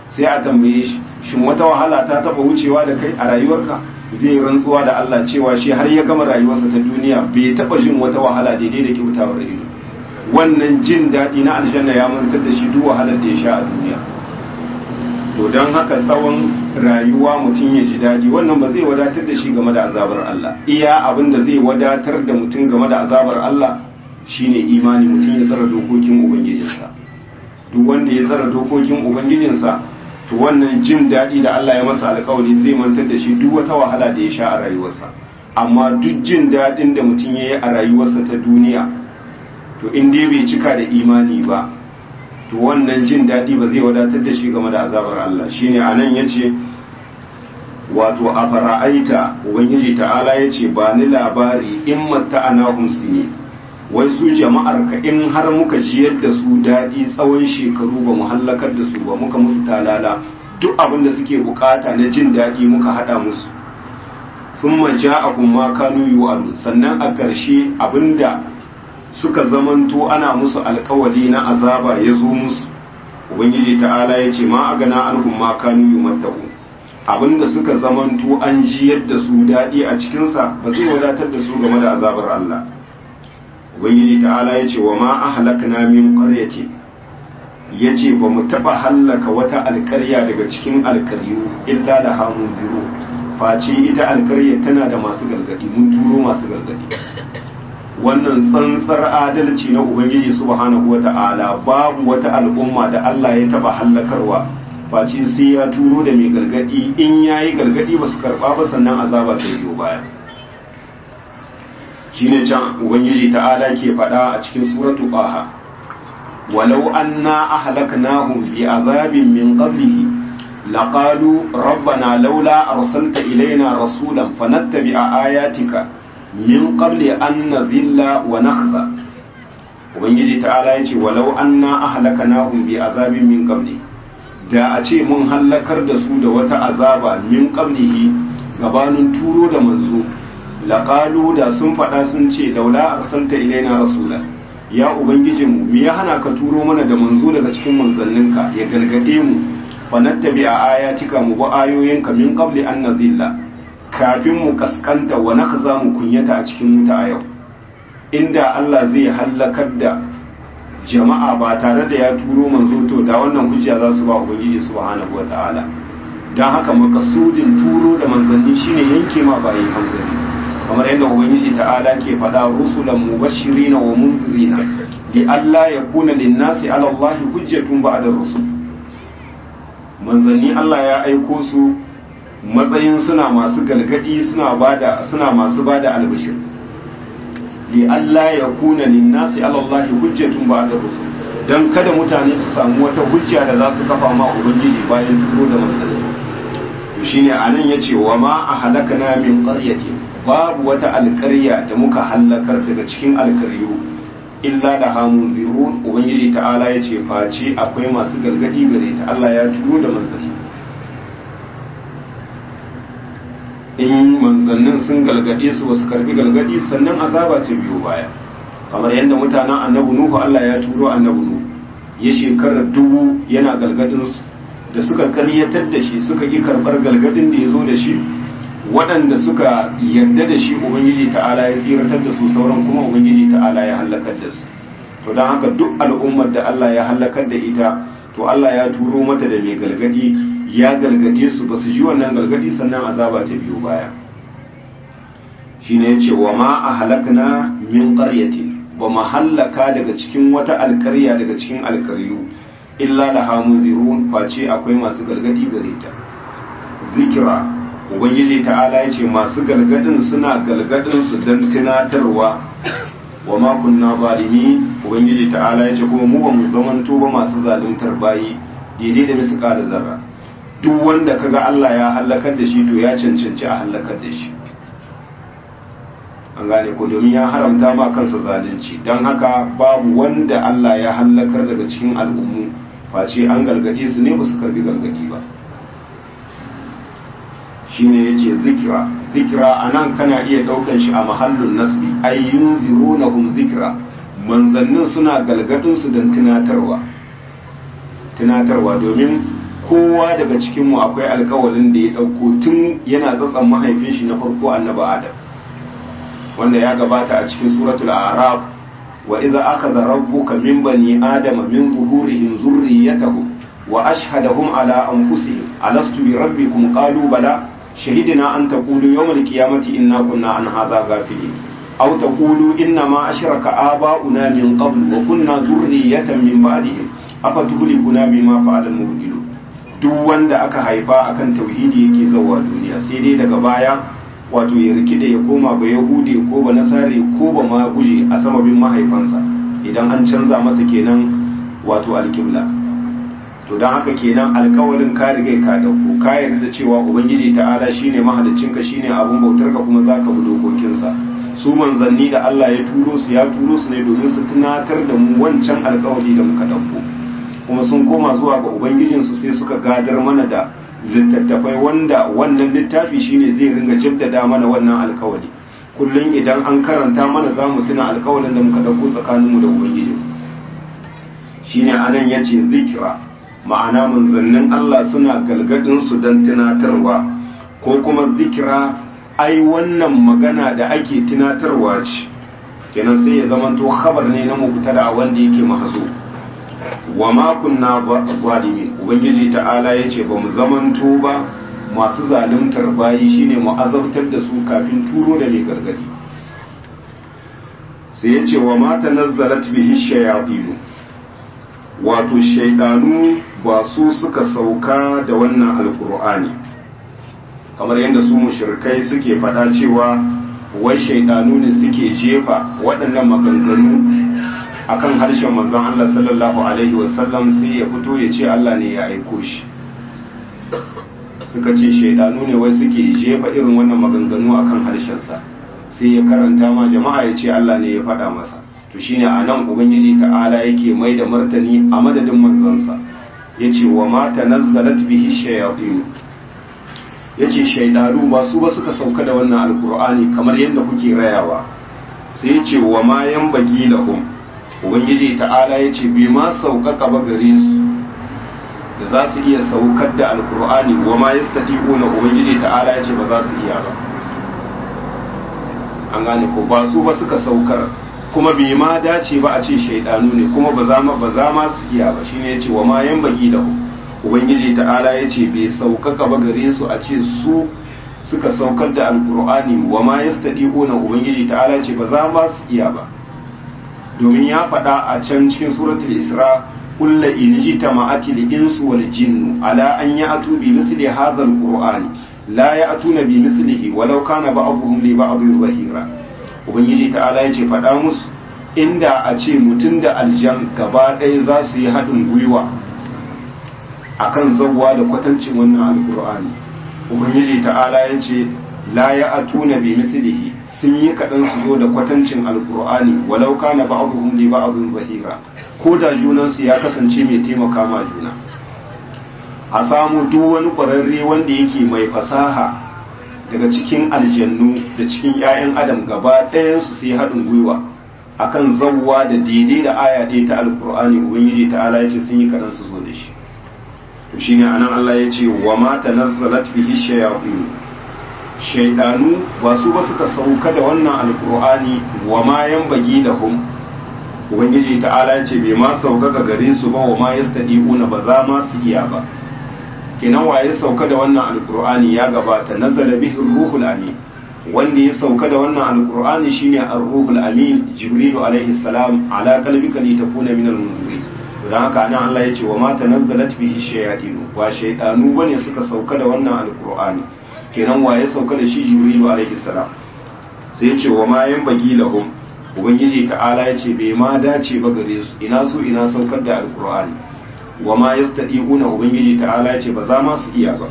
sai a tambaye shi shin wata wahala ta taba wucewa da kai a rayuwarka zai rantsuwa da Allah cewa shi har ya gama rayuwarsa ta duniya bai taba jin wata wahala daidai da kyautawar ido wannan jin daɗi na aljanna ya mantar da shi duk wahalar da ya sha a duniya to don haka tsawon rayuwa mutum ya ji daɗi wannan ba zai wadatar da shi game da azabar Allah iya abin da zai wadatar da mutum game da azabar Allah shine imani mutum ya tsara dokokin ubangijinsa duk wanda ya tsara dokokin ubangijinsa to wannan jin daɗi da Allah ya masa alƙawari zai mantar da shi duk wata wahala da ya sha a rayuwarsa amma duk jin daɗin da mutum ya yi a rayuwarsa ta duniya to in dai bai cika da imani ba to wannan jin daɗi ba zai wadatar da shi game da azabar Allah shine anan yace wato a fara'aita ubangiji ta'ala yace ba ni labari in matta'anahum sini wai su jama'ar ka in har muka jiyar da su daɗi tsawon shekaru ba mu hallakar da su ba muka musu talala duk abin da suke bukata na jin daɗi muka haɗa musu thumma ja'akum ma kanu yu'adu sannan a ƙarshe abinda suka zamanto ana musu alkawali na azaba ya zo musu ubangiji ta'ala ya ce ma a gana anhum ma kanu yumattahu abinda suka zamanto an ji yadda su daɗi a cikinsa ba zai wadatar da su game da azabar Allah ubangiji ta'ala ya ce wa ma ahlakna min qaryati ya ce ba mu taɓa hallaka wata alkarya daga cikin alkaryu illa da hamun ziro face ita alkarya tana da masu gargadi mun turo masu gargadi wannan tsantsar adalci na ubangiji subhanahu wata'ala babu wata al'umma da Allah ya taba hallakarwa face sai ya turo da mai gargadi in yayi gargadi ba su karba ba sannan azaba ta biyo baya shine can ubangiji ta'ala ke faɗa a cikin suratu qaha walau anna ahlaknahum bi azabin min qablihi laqalu rabbana laula arsalta ilaina rasulan fanattabi'a ayatika min qabli an nadhilla wa nakhza ubangiji ta'ala yace walau anna ahlakanahum bi azabin min qabli da a ce mun hallakar da su da wata azaba min qablihi gabanin turo da manzo laqalu da sun faɗa sun ce laula arsalta ilaina rasula ya ubangijinmu me ya hana ka turo mana da manzo daga cikin manzanninka ya galgade mu fa nattabi a ayatika mu ba ayoyinka min qabli an nadhilla kafin mu kaskanta wa za mu kunyata a cikin wuta a yau inda Allah zai hallakar da jama'a ba tare da ya turo manzo to da wannan hujja za su ba ubangiji subhanahu wataala dan haka makasudin turo da manzanni shine yanke ma bayi hanzari kamar yadda ubangiji ta'ala ke faɗa rusulan mubashirina wa munzirina li alla yakuna lin-nasi 'ala Allah hujjatun ba'da rusul manzanni Allah ya aiko su matsayin suna masu galgadi suna bada suna masu bada albishir li Allah ya kuna linnasi ala Allah hujjatun ba'da rusul dan kada mutane su samu wata hujja da za su kafa ma ubangiji bayan turo da manzanni to shine anan yace wa ma ahlakana min qaryatin babu wata alƙarya da muka hallakar daga cikin alƙaryu illa da hamun zirun ubangiji ta'ala yace face akwai masu galgadi gare ta Allah ya turo da manzanni in manzannin sun galgade su wasu karbi galgadi sannan azaba ta biyo baya kamar yadda mutanen annabi nuhu Allah ya turo annabi nuhu ya shekarar dubu yana galgadin su da suka karyatar da shi suka ki karbar galgadin da ya zo da shi waɗanda suka yarda da shi ubangiji ta'ala ya tsiratar da su sauran kuma ubangiji ta'ala ya halakar da su to don haka duk al'ummar da Allah ya halakar da ita to Allah ya turo mata da mai galgadi ya galgade su ba su ji wannan galgadi sannan azaba ta biyo baya shine yace wa ma ahlakna min qaryatin ba mu hallaka daga cikin wata alkarya daga cikin alkaryu illa laha munzirun face akwai masu galgadi gare ta zikira ubangiji ta'ala yace masu galgadin suna galgadin su dan tunatarwa wa ma kunna zalimi ubangiji ta'ala yace kuma mu ba mu zamanto ba masu zaluntar bayi daidai da misƙala zarra duk wanda kaga Allah ya halakar da shi to ya cancanci a halakar da shi an gane ko domin ya haramta ma kansa zalunci don haka babu wanda Allah ya halakar daga cikin al'ummu face an gargade su ne ba su karbi gargadi ba shine yace zikira zikira anan kana iya daukan shi a mahallun nasbi ay yunzirunahum zikra manzannin suna galgadin su don tunatarwa tunatarwa domin kowa daga cikinmu akwai alkawalin da ya ɗauko tun yana tsatsan mahaifin shi na farko annabi adam wanda ya gabata a cikin suratul araf wa idza akhadha rabbuka min bani adama min zuhurihim zurriyyatahum wa ashhadahum ala anfusihim alastu bi rabbikum qalu bala shahidna an taqulu yawm al-qiyamati inna kunna an hadha ghafilin aw taqulu inna ma ashraka aba'una min qabl wa kunna zurriyatan min ba'dihim afatuhlikuna bima fa'ala al-mubtilun duk wanda aka haifa akan tauhidi yake zawa duniya sai dai daga baya wato ya rikide ya koma ba yahude ko ba nasare ko ba ma guje a samabin mahaifansa idan an canza masa kenan wato alkibla to don haka kenan alkawalin ka riga ka dauko ka yarda da cewa ubangiji ta'ala shine mahaliccinka shine abun bautarka kuma zaka bi dokokinsa su manzanni da Allah ya turo su ya turo su ne domin su tunatar da mu wancan alkawari da muka dauko kuma sun koma zuwa ga ubangijinsu sai suka gadar mana da littattafai wanda wannan littafi shine zai ringa jaddada mana wannan alkawari kullum idan an karanta mana za mu tuna alkawarin da muka ɗauko tsakaninmu da ubangiji shine anan ya ce zikira ma'ana manzannin Allah suna galgadin su don tunatarwa ko kuma zikira ai wannan magana da ake tunatarwa ce kenan sai ya zamanto khabar ne na mubtada wanda yake mahzo wa ma kunna zalimin ubangiji ta'ala yace ba mu zamanto ba masu zaluntar bayi shine mu azabtar da su kafin turo da mai gargadi sai yace wa ma tanazzalat bihi shayatin wato shaydanu ba su suka sauka da wannan alqur'ani kamar yadda su mushrikai suke faɗa cewa wai shaydanu ne suke jefa waɗannan maganganu akan harshen manzon Allah sallallahu alaihi wasallam sai ya fito ya ce Allah ne ya aiko shi suka ce shaidanu ne wai suke jefa irin wannan maganganu akan harshensa sai ya karanta ma jama'a ya ce Allah ne ya faɗa masa to shine a nan ubangiji ta'ala yake mai da martani a madadin manzansa ya ce wa ma tanazzalat bihi shayatin ya ce shaidanu ba su ba suka sauka da wannan alkur'ani kamar yadda kuke rayawa sai ya ce wa ma yan bagi lahum ubangiji ta'ala ya ce bai ma sauƙaƙa ba gare su da za su iya saukar da alkur'ani wa ma ya na ubangiji ta'ala ya ce ba za su iya ba an gane ko ba su ba suka saukar kuma bai ma dace ba a ce shaidanu ne kuma ba za ma ba za ma su iya ba shine ya ce wa ma yan bagi da ubangiji ta'ala ya ce bai sauƙaƙa ba gare su a ce su suka saukar da alkur'ani wa ma ya na ubangiji ta'ala ya ce ba za ma su iya ba domin ya faɗa a can cikin suratul isra kulla in jitama'ati al-insu wal jinnu ala an ya'tu bi misli hadha al-qur'an la ya'tuna bi mislihi walau kana ba'dhum li ba'dhin zahira ubangiji ta'ala yace faɗa musu inda a ce mutum da aljan gaba ɗaya za su yi haɗin gwiwa akan zawwa da kwatancin wannan alqur'ani ubangiji ta'ala yace la ya'tuna bi mislihi sun yi kaɗan su zo da kwatancin alkur'ani walau kana ba'dhum li ba'dhin zahira ko da junansu ya kasance mai taimaka ma juna a samu duk wani ƙwararre wanda yake mai fasaha daga cikin aljannu da cikin 'ya'yan adam gaba ɗayansu sai haɗin gwiwa akan zawwa da daidai da aya ɗaya ta alkur'ani ubangiji ta'ala ya ce sun yi kaɗan su zo da shi to shine anan Allah ya ce wa ma tanazzalat bihi shayatin shaidanu ba su ba suka sauka da wannan alkur'ani wa ma yan bagi da hum ubangiji ta'ala ce bai ma sauka ga gare su ba wa ma yastadiquna ba za ma su iya ba kenan waye sauka da wannan alkur'ani ya gabata nazala bihi ruhul amin wanda ya sauka da wannan alkur'ani shine ar-ruhul amin jibrilu alaihi salam ala qalbika litakuna minal munzirin don haka nan Allah ya ce wa ma tanazzalat bihi shayatin wa shaydanu bane suka sauka da wannan alkur'ani kenan waye sauka da shi jibrilu alaihi salam sai ce wa ma yan bagi lahum ubangiji ta'ala ya ce bai ma dace ba gare su ina su ina saukar da alqur'ani wa ma yastadiquna ubangiji ta'ala ya ce ba za ma su iya ba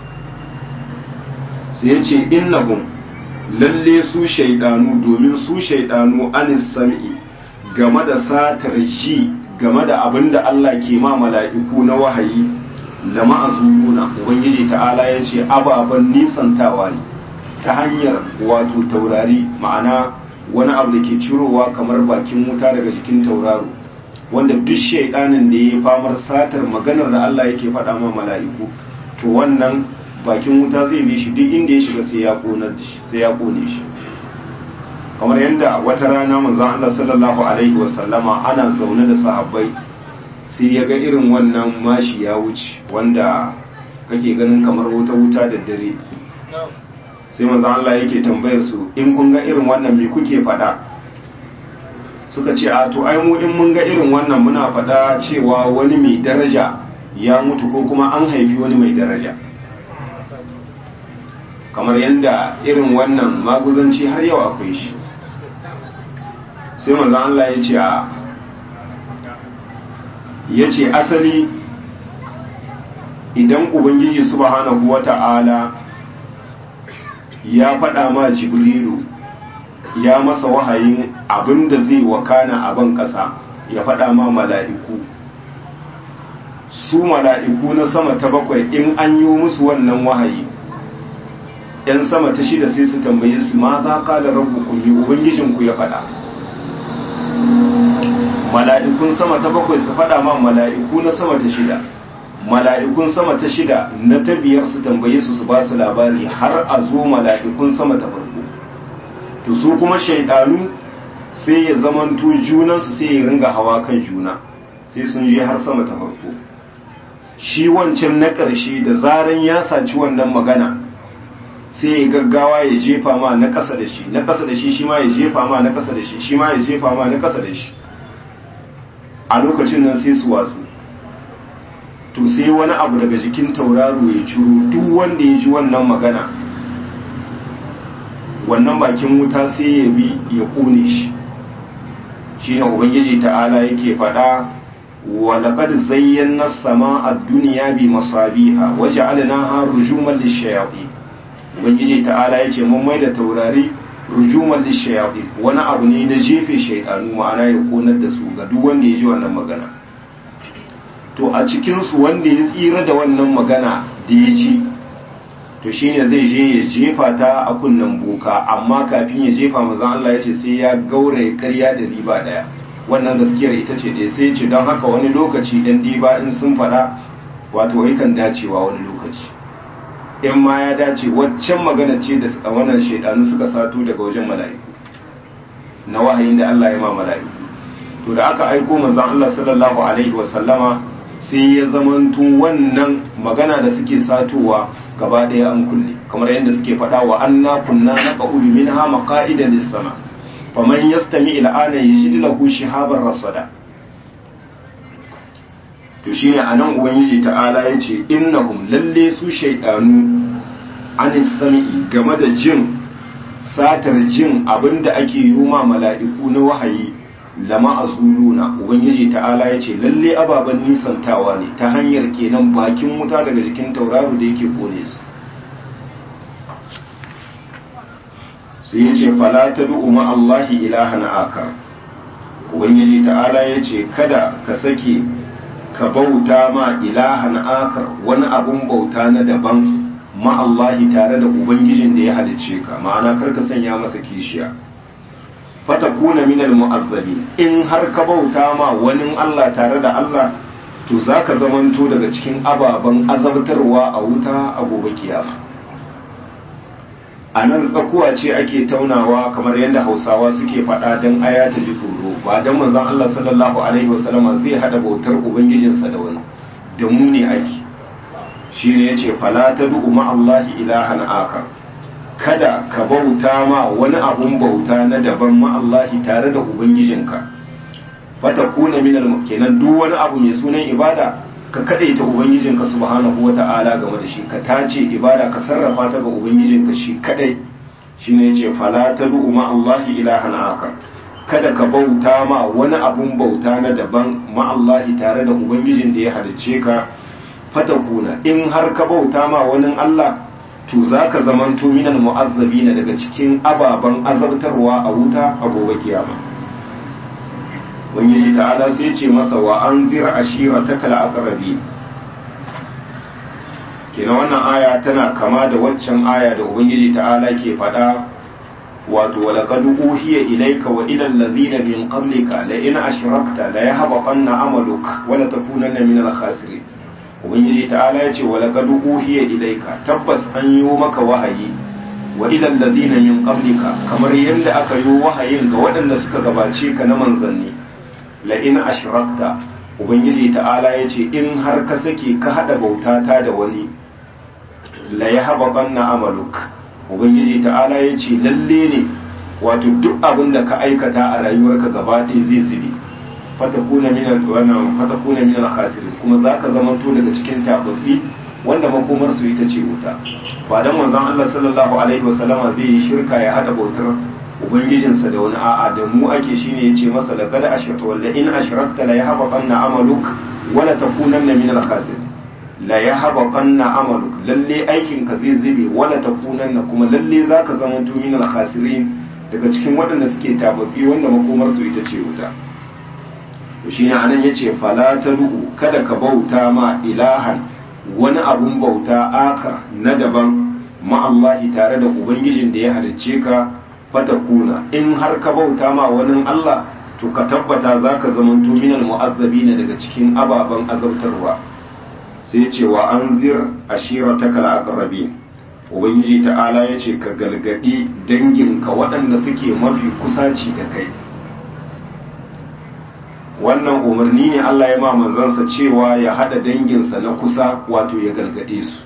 sai ya ce innahum lalle su shaidanu domin su shaidanu anis sam'i game da satar ji game da abin da Allah ke ma mala'iku na wahayi lama azuna ubangiji ta'ala ya ce ababen nisantawa ne ta hanyar wato taurari ma'ana wani abu da ke cirowa kamar bakin wuta daga jikin tauraro wanda duk shaidanin da ya yi famar satar maganar da Allah yake faɗa ma mala'iku to wannan bakin wuta zai bi shi duk inda ya shiga sai ya kone shi sai ya kone shi kamar yadda wata rana manzon Allah sallallahu alaihi wasallama ana zaune da sahabbai sai ya ga irin wannan mashi ya wuce wanda kake ganin kamar wuta wuta da dare sai manzon Allah yake tambayar su in kun ga irin wannan me kuke faɗa suka ce a to ai mu in mun ga irin wannan muna faɗa cewa wani mai daraja ya mutu ko kuma an haifi wani mai daraja kamar yadda irin wannan maguzanci har yau akwai shi sai manzan Allah ya ce a ya ce asali idan ubangiji subhanahu wata'ala ya faɗa ma jibrilu ya masa wahayin abin da zai wakana a ban ƙasa ya faɗa ma mala'iku su mala'iku na sama ta bakwai in an yi musu wannan wahayi ‘yan sama ta shida sai su tambaye su ma za ka da rabu yi ubangijinku ya faɗa mala'ikun sama ta bakwai su faɗa ma mala'iku na sama ta shida mala'ikun sama ta shida na ta biyar su tambaye su su ba su labari har a zo mala'ikun sama ta farko to su kuma shaidanu sai ya zamanto junansu sai ya ringa hawa kan juna sai sun je har sama ta farko shi wancan na ƙarshe da zaran ya saci wannan magana sai ya gaggawa ya jefa ma na ƙasa da shi na ƙasa da shi shi ma ya jefa ma na ƙasa da shi shi ma ya jefa ma na ƙasa da shi a lokacin nan sai su watsu to sai wani abu daga jikin tauraro ya ciro duk wanda ya ji wannan magana wannan bakin wuta sai ya bi ya kone shi shi ne ubangiji ta'ala yake faɗa wa laqad zayyana sama ad-dunya bi masabiha wa ja'alnaha rujuman lish-shayatin ubangiji ta'ala yace mun maida taurari rujuman lish-shayatin wani abu ne na jefe shaydanu ma'ana ya konar da su ga duk wanda ya ji wannan magana to a cikin su wanda ya tsira da wannan magana da ya ji to shine zai je ya jefa ta a kunnen boka amma kafin ya jefa mazan Allah ya ce sai ya gauraye karya da riba daya wannan gaskiyar ita ce da sai ce don haka wani lokaci ɗan diba in sun faɗa wato yakan dacewa wani lokaci in ma ya dace waccan magana ce da wannan shaidanu suka sato daga wajen mala'iku na wahayin da Allah ya ma mala'iku to da aka aiko manzon Allah sallallahu alaihi wa sallama sai ya zamanto wannan magana da suke satowa gaba ɗaya an kulle kamar yadda suke faɗa wa anna kunna naqulu minha maqa'ida lis-sama faman yastami ila ana yajid lahu shihaban rasada to shine anan ubangiji ta'ala yace innahum lalle su shaydanu anis sami'i game da jin satar jin abinda ake yi ma mala'iku na wahayi lama azuluna ubangiji ta'ala ya ce lalle ababen nisantawa ne ta hanyar kenan bakin wuta daga jikin tauraro da yake kone su sai ya ce fala ta du'u Allahi ilahan akar ubangiji ta'ala ya ce kada ka sake ka bauta ma ilahan akar wani abun bauta na daban ma Allahi tare da ubangijin da ya halicce ka ma'ana kar ka sanya masa kishiya fatakuna minal mu'azzabi in har ka bauta ma wani Allah tare da Allah to zaka zamanto daga cikin ababen azabtarwa a wuta a gobe kiyama a nan tsakuwa ce ake taunawa kamar yadda hausawa suke faɗa don aya ta ji tsoro ba don manzon Allah sallallahu alaihi wasallama zai hada bautar ubangijinsa da wani da mu ne ake shi ne yace fala tad'u ma Allahi ilahan akar kada ka bauta ma wani abun bauta na daban ma'allahi tare da ubangijinka fata kuna minal kenan duk wani abu mai sunan ibada ka kadaita ubangijinka subhanahu wata'ala game da shi ka tace ibada ka sarrafa ta ga ubangijinka shi kadai shine yace fala tad'u ma'allahi ilahan akar kada ka bauta ma wani abun bauta na daban ma'allahi tare da ubangijin da ya halicce ka fata kuna in har ka bauta ma wani Allah to za ka zamanto minal mu'azzabi na daga cikin ababen azabtarwa a wuta a gobe kiyama ubangiji ta'ala sai ce masa wa an zira ashira ta kala aqrabi kenan wannan aya tana kama da waccan aya da ubangiji ta'ala ke faɗa wato wa laqad uhiya ilayka wa ila allazina min qablika la in ashrakta la yahbatanna amaluk wa la takunanna minal khasirin ubangiji ta'ala ya ce wa laqad uhiya ilayka tabbas an yi maka wahayi wa ila alladhina min qablika kamar yadda aka yi wahayin ga waɗanda suka gabace ka na manzanni la in ashrakta ubangiji ta'ala ya ce in har ka sake ka hada bautata da wani la yahbatanna amaluk ubangiji ta'ala ya ce lalle ne wato duk abin da ka aikata a rayuwarka gaba ɗaya zai zube fatakuna min wannan fatakuna min al-khasirin kuma zaka zamanto daga cikin tababbi wanda makomar su ita ce wuta ba dan manzon Allah sallallahu alaihi wasallama zai yi shirka ya hada bautar ubangijinsa da wani a'a da mu ake shine yace masa laqad ashrata walla in ashrakta la yahbatanna amaluk wa la takunanna min al-khasirin la yahbatanna amaluk lalle aikin ka zai zube wa la takunanna kuma lalle zaka zamanto min al-khasirin daga cikin waɗanda suke tababbi wanda makomar su ita ce wuta shi ne anan ya ce falataru kada ka bauta ma ilahan wani abun bauta aka na daban ma'allahi tare da ubangijin da ya halicce ka fatakuna in har ka bauta ma wani Allah to ka tabbata za ka zamanto minal mu'azzabi ne daga cikin ababen azabtarwa sai ce wa an zir ashirataka al-aqrabin ubangiji ta'ala ya ce ka galgadi danginka waɗanda suke mafi kusaci da kai wannan umarni ne Allah ya ma manzansa cewa ya hada danginsa na kusa wato ya gargade su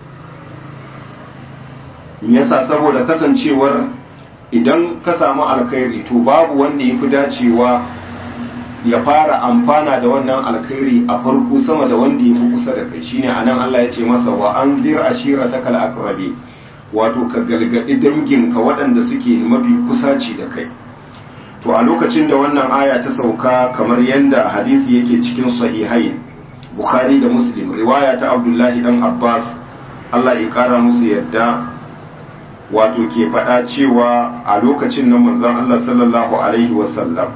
yasa saboda kasancewar idan ka samu alkhairi to babu wanda ya fi dacewa ya fara amfana da wannan alkhairi a farko sama da wanda ya fi kusa da kai shine anan Allah ya ce masa wa an zir ashiratakal aqrabi wato ka galgadi danginka waɗanda suke mafi kusaci da kai to a lokacin da wannan aya ta sauka kamar yadda hadisi yake cikin sahihai bukhari da muslim riwaya ta abdullahi dan abbas allah ya kara musu yadda wato ke faɗa cewa a lokacin nan manzon allah sallallahu alaihi wasallam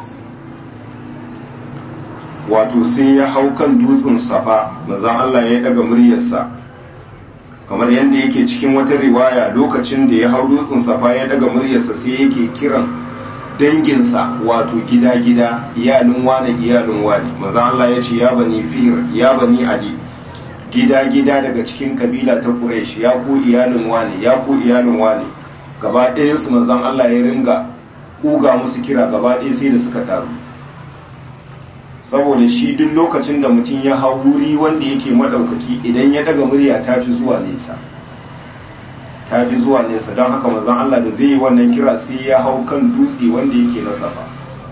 wato sai ya hau kan dutsen safa manzon allah ya daga muryarsa kamar yadda yake cikin wata riwaya lokacin da ya hau dutsen safa ya daga muryarsa sai yake kiran danginsa wato gida-gida iyalin wane iyalin wane maza Allah ya ce ya bani fir ya bani adi gida-gida daga cikin kabila ta Quraysh ya ku iyalin wane ya ku iyalin wane gaba ɗayan su manzon Allah ya ringa kuga musu kira gaba ɗaya sai da suka taru saboda shi duk lokacin da mutum ya hau wuri wanda yake madaukaki idan ya daga murya ta fi zuwa nesa ta fi zuwa nesa don haka manzon Allah da zai yi wannan kira sai ya hau kan dutse wanda yake na safa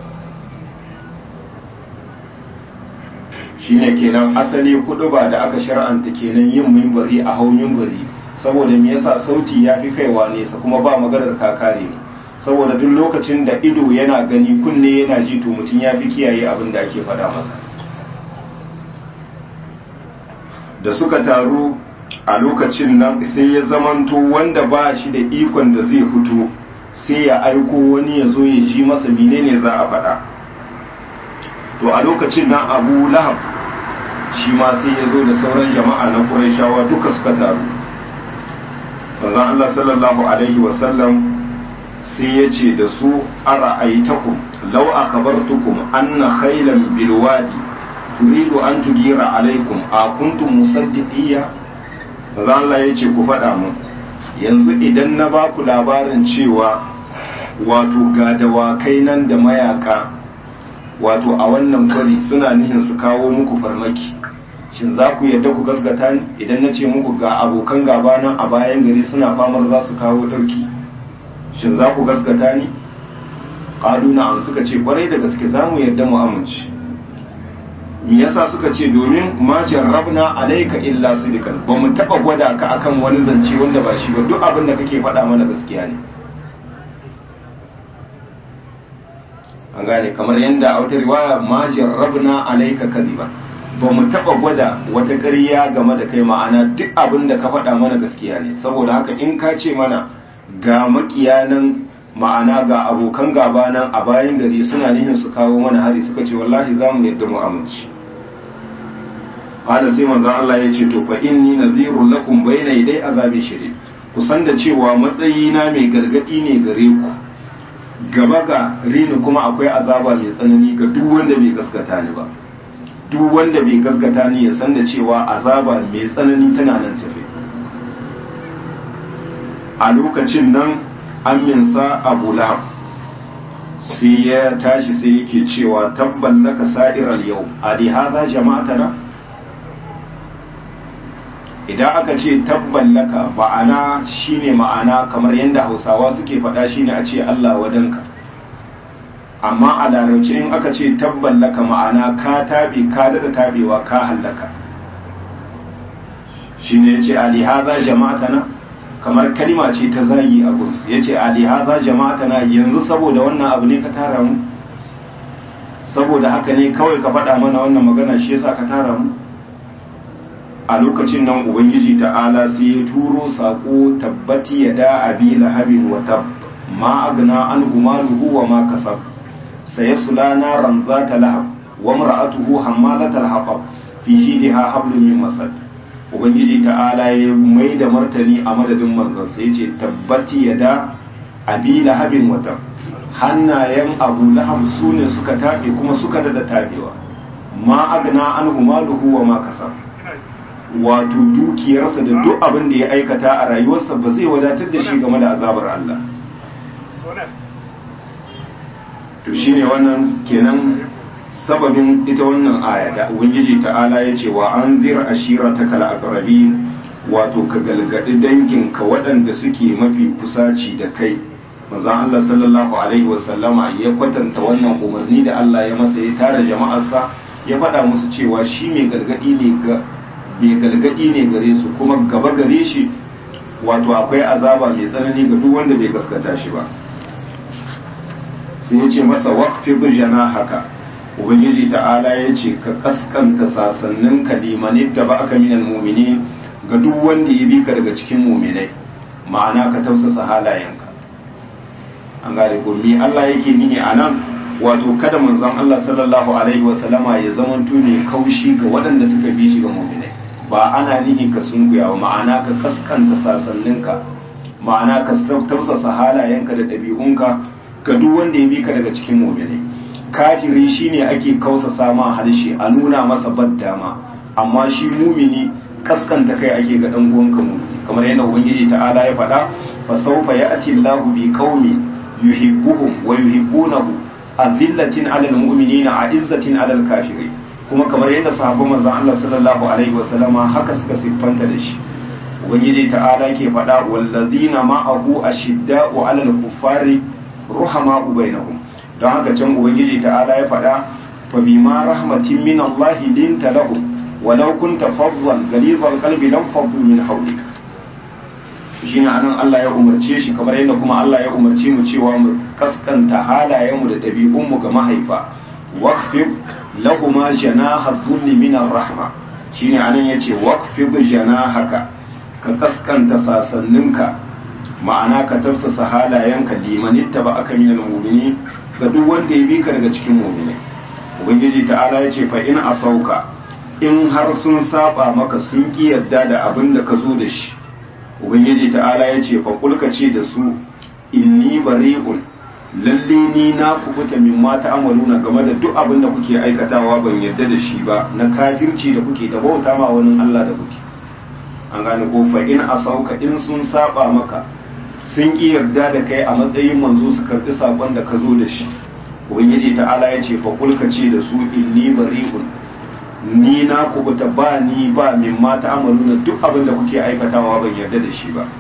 shine kenan asali hudu ba da aka shar'anta kenan yin mimbari a hau mimbari saboda me yasa sauti ya fi kaiwa nesa kuma ba maganar kakare ne saboda duk lokacin da ido yana gani kunne yana ji to mutum ya fi kiyaye abin da ake faɗa masa da suka taru a lokacin nan sai ya zamanto wanda ba shi da ikon da zai fito sai ya aiko wani ya zo ya ji masa menene za a faɗa to a lokacin nan abu lahab shi ma sai ya zo da sauran jama'a na ƙurashawa duka suka taru manzon Allah sallallahu alaihi wasallam sai ya ce da su ara aitakum law akabartukum anna khaylan bilwadi turidu an tugira alaikum a kuntum musaddiqiyya maza Allah ya ce ku faɗa mun yanzu idan na ba ku labarin cewa wato ga dawakai nan da mayaka wato a wannan kwari suna nihin su kawo muku farmaki shin za ku yadda ku gasgata ni idan na ce muku ga abokan gaba nan a bayan gari suna famar za su kawo ɗauki shin za ku gasgata ni ƙaluna an suka ce kwarai da gaske za mu yadda mu amince me yasa suka ce domin ma jarrabna alayka illa sidikan ba mu taba gwada ka akan wani zance wanda ba shi ba duk abin da kake faɗa mana gaskiya ne an gane kamar yadda a wata riwaya ma jarrabna alayka kadiba ba mu taba gwada wata ƙarya game da kai ma'ana duk abin da ka faɗa mana gaskiya ne saboda haka in ka ce mana ga makiyanan ma'ana ga abokan gaba nan a bayan gari suna nihin su kawo mana hari suka ce wallahi za mu yadda mu amince hada sai manzon Allah ya ce to fa inni nadhirun lakum bayna yaday azabi shadid ku san da cewa matsayi na mai gargadi ne gare ku gaba ga rini kuma akwai azaba mai tsanani ga duk wanda bai gaskata ni ba duk wanda bai gaskata ni ya san da cewa azaba mai tsanani tana nan tafe a lokacin nan aminsa abu lahab sai ya tashi sai yake cewa tabban laka sa'iral yau a di haza jama'atana idan aka ce tabban laka ma'ana shine ma'ana kamar yadda hausawa suke faɗa shine a ce Allah wadanka amma a larabci in aka ce tabban laka ma'ana ka tabe ka dada tabewa ka hallaka shine yace ali haza jama'atana kamar kalima ce ta zagi a gunsu yace ali haza jama'atana yanzu saboda wannan abu ne ka tara mu saboda haka ne kawai ka faɗa mana wannan magana shi yasa ka tara mu a lokacin nan ubangiji ta'ala sai ya turo sako tabbati ya da abi lahabin wa tab ma agna an maluhu wa ma kasab sayasla naran zata lahab wa mar'atuhu hammalatal hatab fi jidha hablum min masad ubangiji ta'ala ya mai da martani a madadin manzon sai ya ce tabbati ya da abi lahabin wa tab hannayen abu lahab su ne suka tabe kuma suka dada tabewa ma agna an maluhu wa ma kasab wato dukiyarsa da duk abin da ya aikata a rayuwarsa ba zai wadatar da shi game da azabar Allah to shine wannan kenan sababin ita wannan aya da ubangiji ta'ala ya ce wa an zir ashirataka al-aqrabin wato ka galgadi danginka waɗanda suke mafi kusaci da kai manzon Allah sallallahu alaihi wasallama ya kwatanta wannan umarni da Allah ya masa ya tara jama'arsa ya faɗa musu cewa shi mai gargadi ne ga mai galgadi ne gare su kuma gaba gare shi wato akwai azaba mai tsanani ga duk wanda bai gaskata shi ba sai ya ce masa waqfi bijana haka ubangiji ta'ala ya ce ka kaskanta sasannin kalimani da ba aka minal mumini ga duk wanda ya bi ka daga cikin muminai ma'ana ka tausasa halayenka an gane ko me Allah yake nihi a nan wato kada manzon Allah sallallahu alaihi wa sallama ya zamanto ne kaushi ga waɗanda suka bi shi ga muminai ba ana nihi ka sunkuya ma'ana ka kaskanta sasanninka ma'ana ka tausasa halayenka da ɗabi'unka ga duk wanda ya bi ka daga cikin muminai kafiri shine ake kausasa ma harshe a nuna masa baddama amma shi mumini kaskanta kai ake ga dan uwanka mumini kamar yadda ubangiji ta'ala ya faɗa fa sawfa ya'ti Allahu bi qaumin yuhibbuhum wa yuhibbunahu azillatin 'alal mu'minina 'izzatin 'alal kafirin kuma kamar yadda sahabban manzon Allah sallallahu alaihi wa sallama haka suka siffanta da shi ubangiji ta'ala ke faɗa wallazina ma'ahu ashidda'u 'alal kuffari ruhama'u bainahum don haka can ubangiji ta'ala ya faɗa fa bima rahmatin min Allah linta lahum walau kunta faddan ghalidhal qalbi lam faddu min hawlik shine anan Allah ya umarce shi kamar yadda kuma Allah ya umarce mu cewa mu kaskanta halayenmu da ɗabi'unmu ga mahaifa waqfib lahuma janaha dhulli min ar-rahma shine anan yace waqfib janahaka ka kaskanta sasanninka ma'ana ka tafsasa halayenka limanitta ba aka minal mu'mini ga duk wanda ya bi ka daga cikin mu'minai ubangiji ta'ala ya ce fa in asauka in har sun saba maka sun ki yadda da abin da ka zo da shi ubangiji ta'ala ya ce fa kulka ce da su inni bari'un lalle ni na kubuta min ma ta'amaluna game da duk abin da kuke aikatawa ban yadda da shi ba na kafirci da kuke da bauta ma wani Allah da kuke an gane ko fa in asauka in sun saba maka sun ƙi yarda da kai a matsayin manzo su karɓi saƙon da ka zo da shi ubangiji ta'ala ya ce fa kulka ce da su inni bari'un ni na kubuta ba ni ba min ma ta'amaluna duk abin da kuke aikatawa ban yarda da shi ba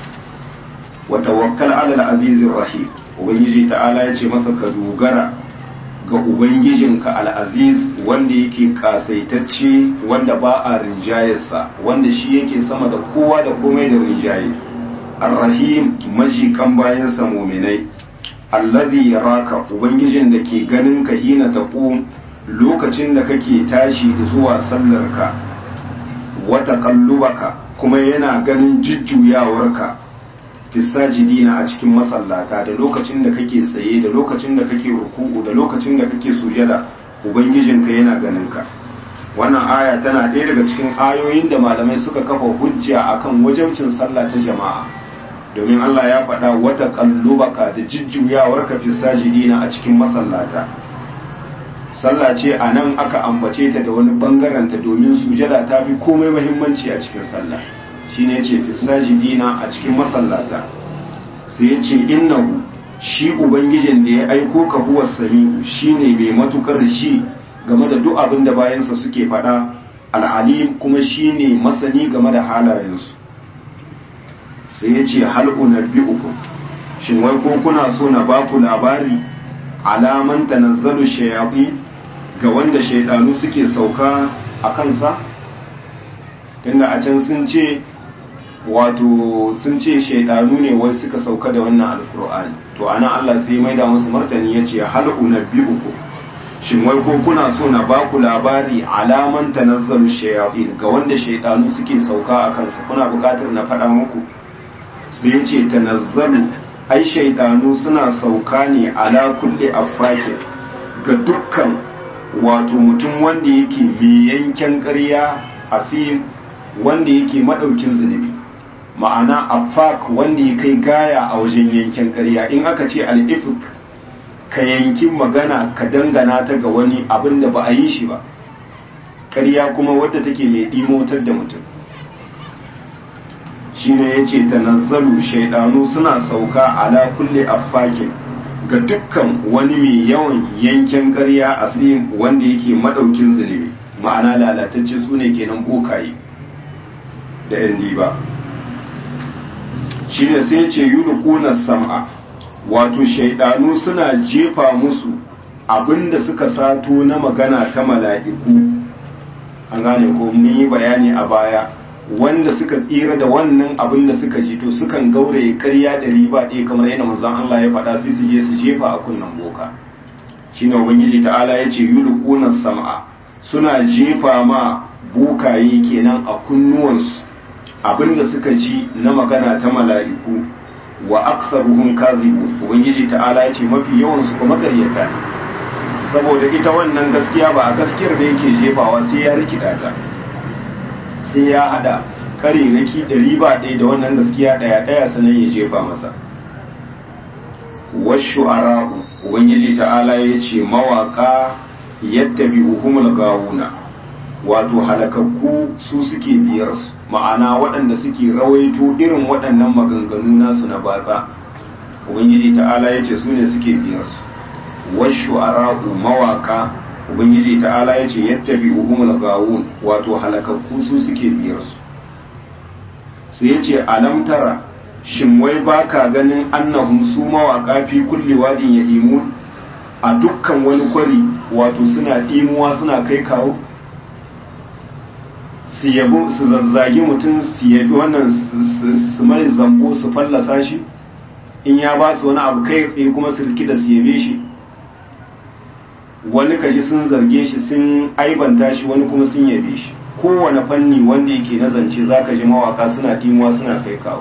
wa tawakkal ala al-azizir rahim ubangiji ta'ala ya ce masa ka dogara ga ubangijinka al-aziz wanda yake kasaitacce wanda ba a rinjayarsa wanda shi yake sama da kowa da komai da rinjaye arrahim majikan bayansa muminai allazi yaraka ubangijin da ke ganin ka hina taqum lokacin da kake tashi zuwa sallarka wa taqallubaka kuma yana ganin jujjuyawarka fi sajidina a cikin masallata da lokacin da kake tsaye da lokacin da kake ruku'u da lokacin da kake sujada ubangijinka yana ganin ka wannan aya tana ɗaya daga cikin ayoyin da malamai suka kafa hujja akan wajabcin sallah ta jama'a domin Allah ya faɗa wata kallubaka da jujjuyawar ka fi sajidina a cikin masallata sallah ce a nan aka ambace ta da wani bangaranta domin sujada ta fi komai mahimmanci a cikin sallah shine ce fisajidina a cikin masallata sai ya ce innahu shi ubangijin da ya aiko ka huwa sami'u shine mai matukar shi game da duk abin da bayansa suke faɗa al'alim kuma shine masani game da halayensu sai ya ce hal unabbi'ukum shin wai ko kuna so na ba ku labari alaman tanazzalu shayatin ga wanda shaidanu suke sauka a kansa tunda a can sun ce wato sun ce shaidanu ne wai suka sauka da wannan alkur'ani to ana Allah sai mai da musu martani ya ce hal unabbi'ukum shin wai ko kuna so na ba ku labari alaman tanazzalu shayatin ga wanda shaidanu suke sauka a kansa kuna buƙatar na faɗa muku sai ya ce tanazzalu ai shaidanu suna sauka ne ala kulli affakin ga dukkan wato mutum wanda yake mai yanken ƙarya asim wanda yake maɗaukin zunubi ma'ana affak wanda ya kai gaya a wajen yanken ƙarya in aka ce al'ifik ka yanki magana ka dangana ta ga wani abin da ba a yi shi ba ƙarya kuma wadda take mai ɗimotar da mutum shine ya ce tanazzalu shaidanu suna sauka ala kulle affakin ga dukkan wani mai yawan yanken ƙarya asirin wanda yake maɗaukin zunubi ma'ana lalatacce su ne kenan bokaye da yan diba shi ne sai ce yulquna sam'a wato shaidanu suna jefa musu abinda suka sato na magana ta mala'iku an gane ko mun yi bayani a baya wanda suka tsira da wannan abin da suka ji to sukan gauraye karya da riba ɗaya kamar yadda manzon Allah ya faɗa sai su je su jefa a kunnan boka shine ubangiji ta'ala ya ce yulquna sam'a suna jefa ma bokaye kenan a kunnuwansu abinda suka ji na magana ta mala'iku wa aktsaruhum kadhibun ubangiji ta'ala ya ce mafi yawan su kuma karyata ne saboda ita wannan gaskiya ba a gaskiyar da yake jefawa sai ya rikida ta sai ya hada kariraki ɗari ba ɗaya da wannan gaskiya ɗaya ɗaya sanan ya jefa masa washu ara'u ubangiji ta'ala ya ce mawaka yadda bi uhumul gawuna wato halakakku su suke biyar su ma'ana waɗanda suke rawaito irin waɗannan maganganu nasu na batsa ubangiji ta'ala ya ce su ne suke biyar su washu ara'u mawaka ubangiji ta'ala ya ce yadda bi uhumul gawun wato halakakku su suke biyar su sai ya ce alam tara shin wai baka ganin annahum su mawaka fi kulli wadin ya imun a dukkan wani kwari wato suna ɗimuwa suna kai kawo su yabo su zazzagi mutum su yabi wannan su mai zambo su fallasa shi in ya ba su wani abu kai tsaye kuma su rikida su yabe shi wani kaji sun zarge shi sun aibanta shi wani kuma sun yabe shi kowane fanni wanda yake na zance zaka ji mawaka suna dimuwa suna kai kawo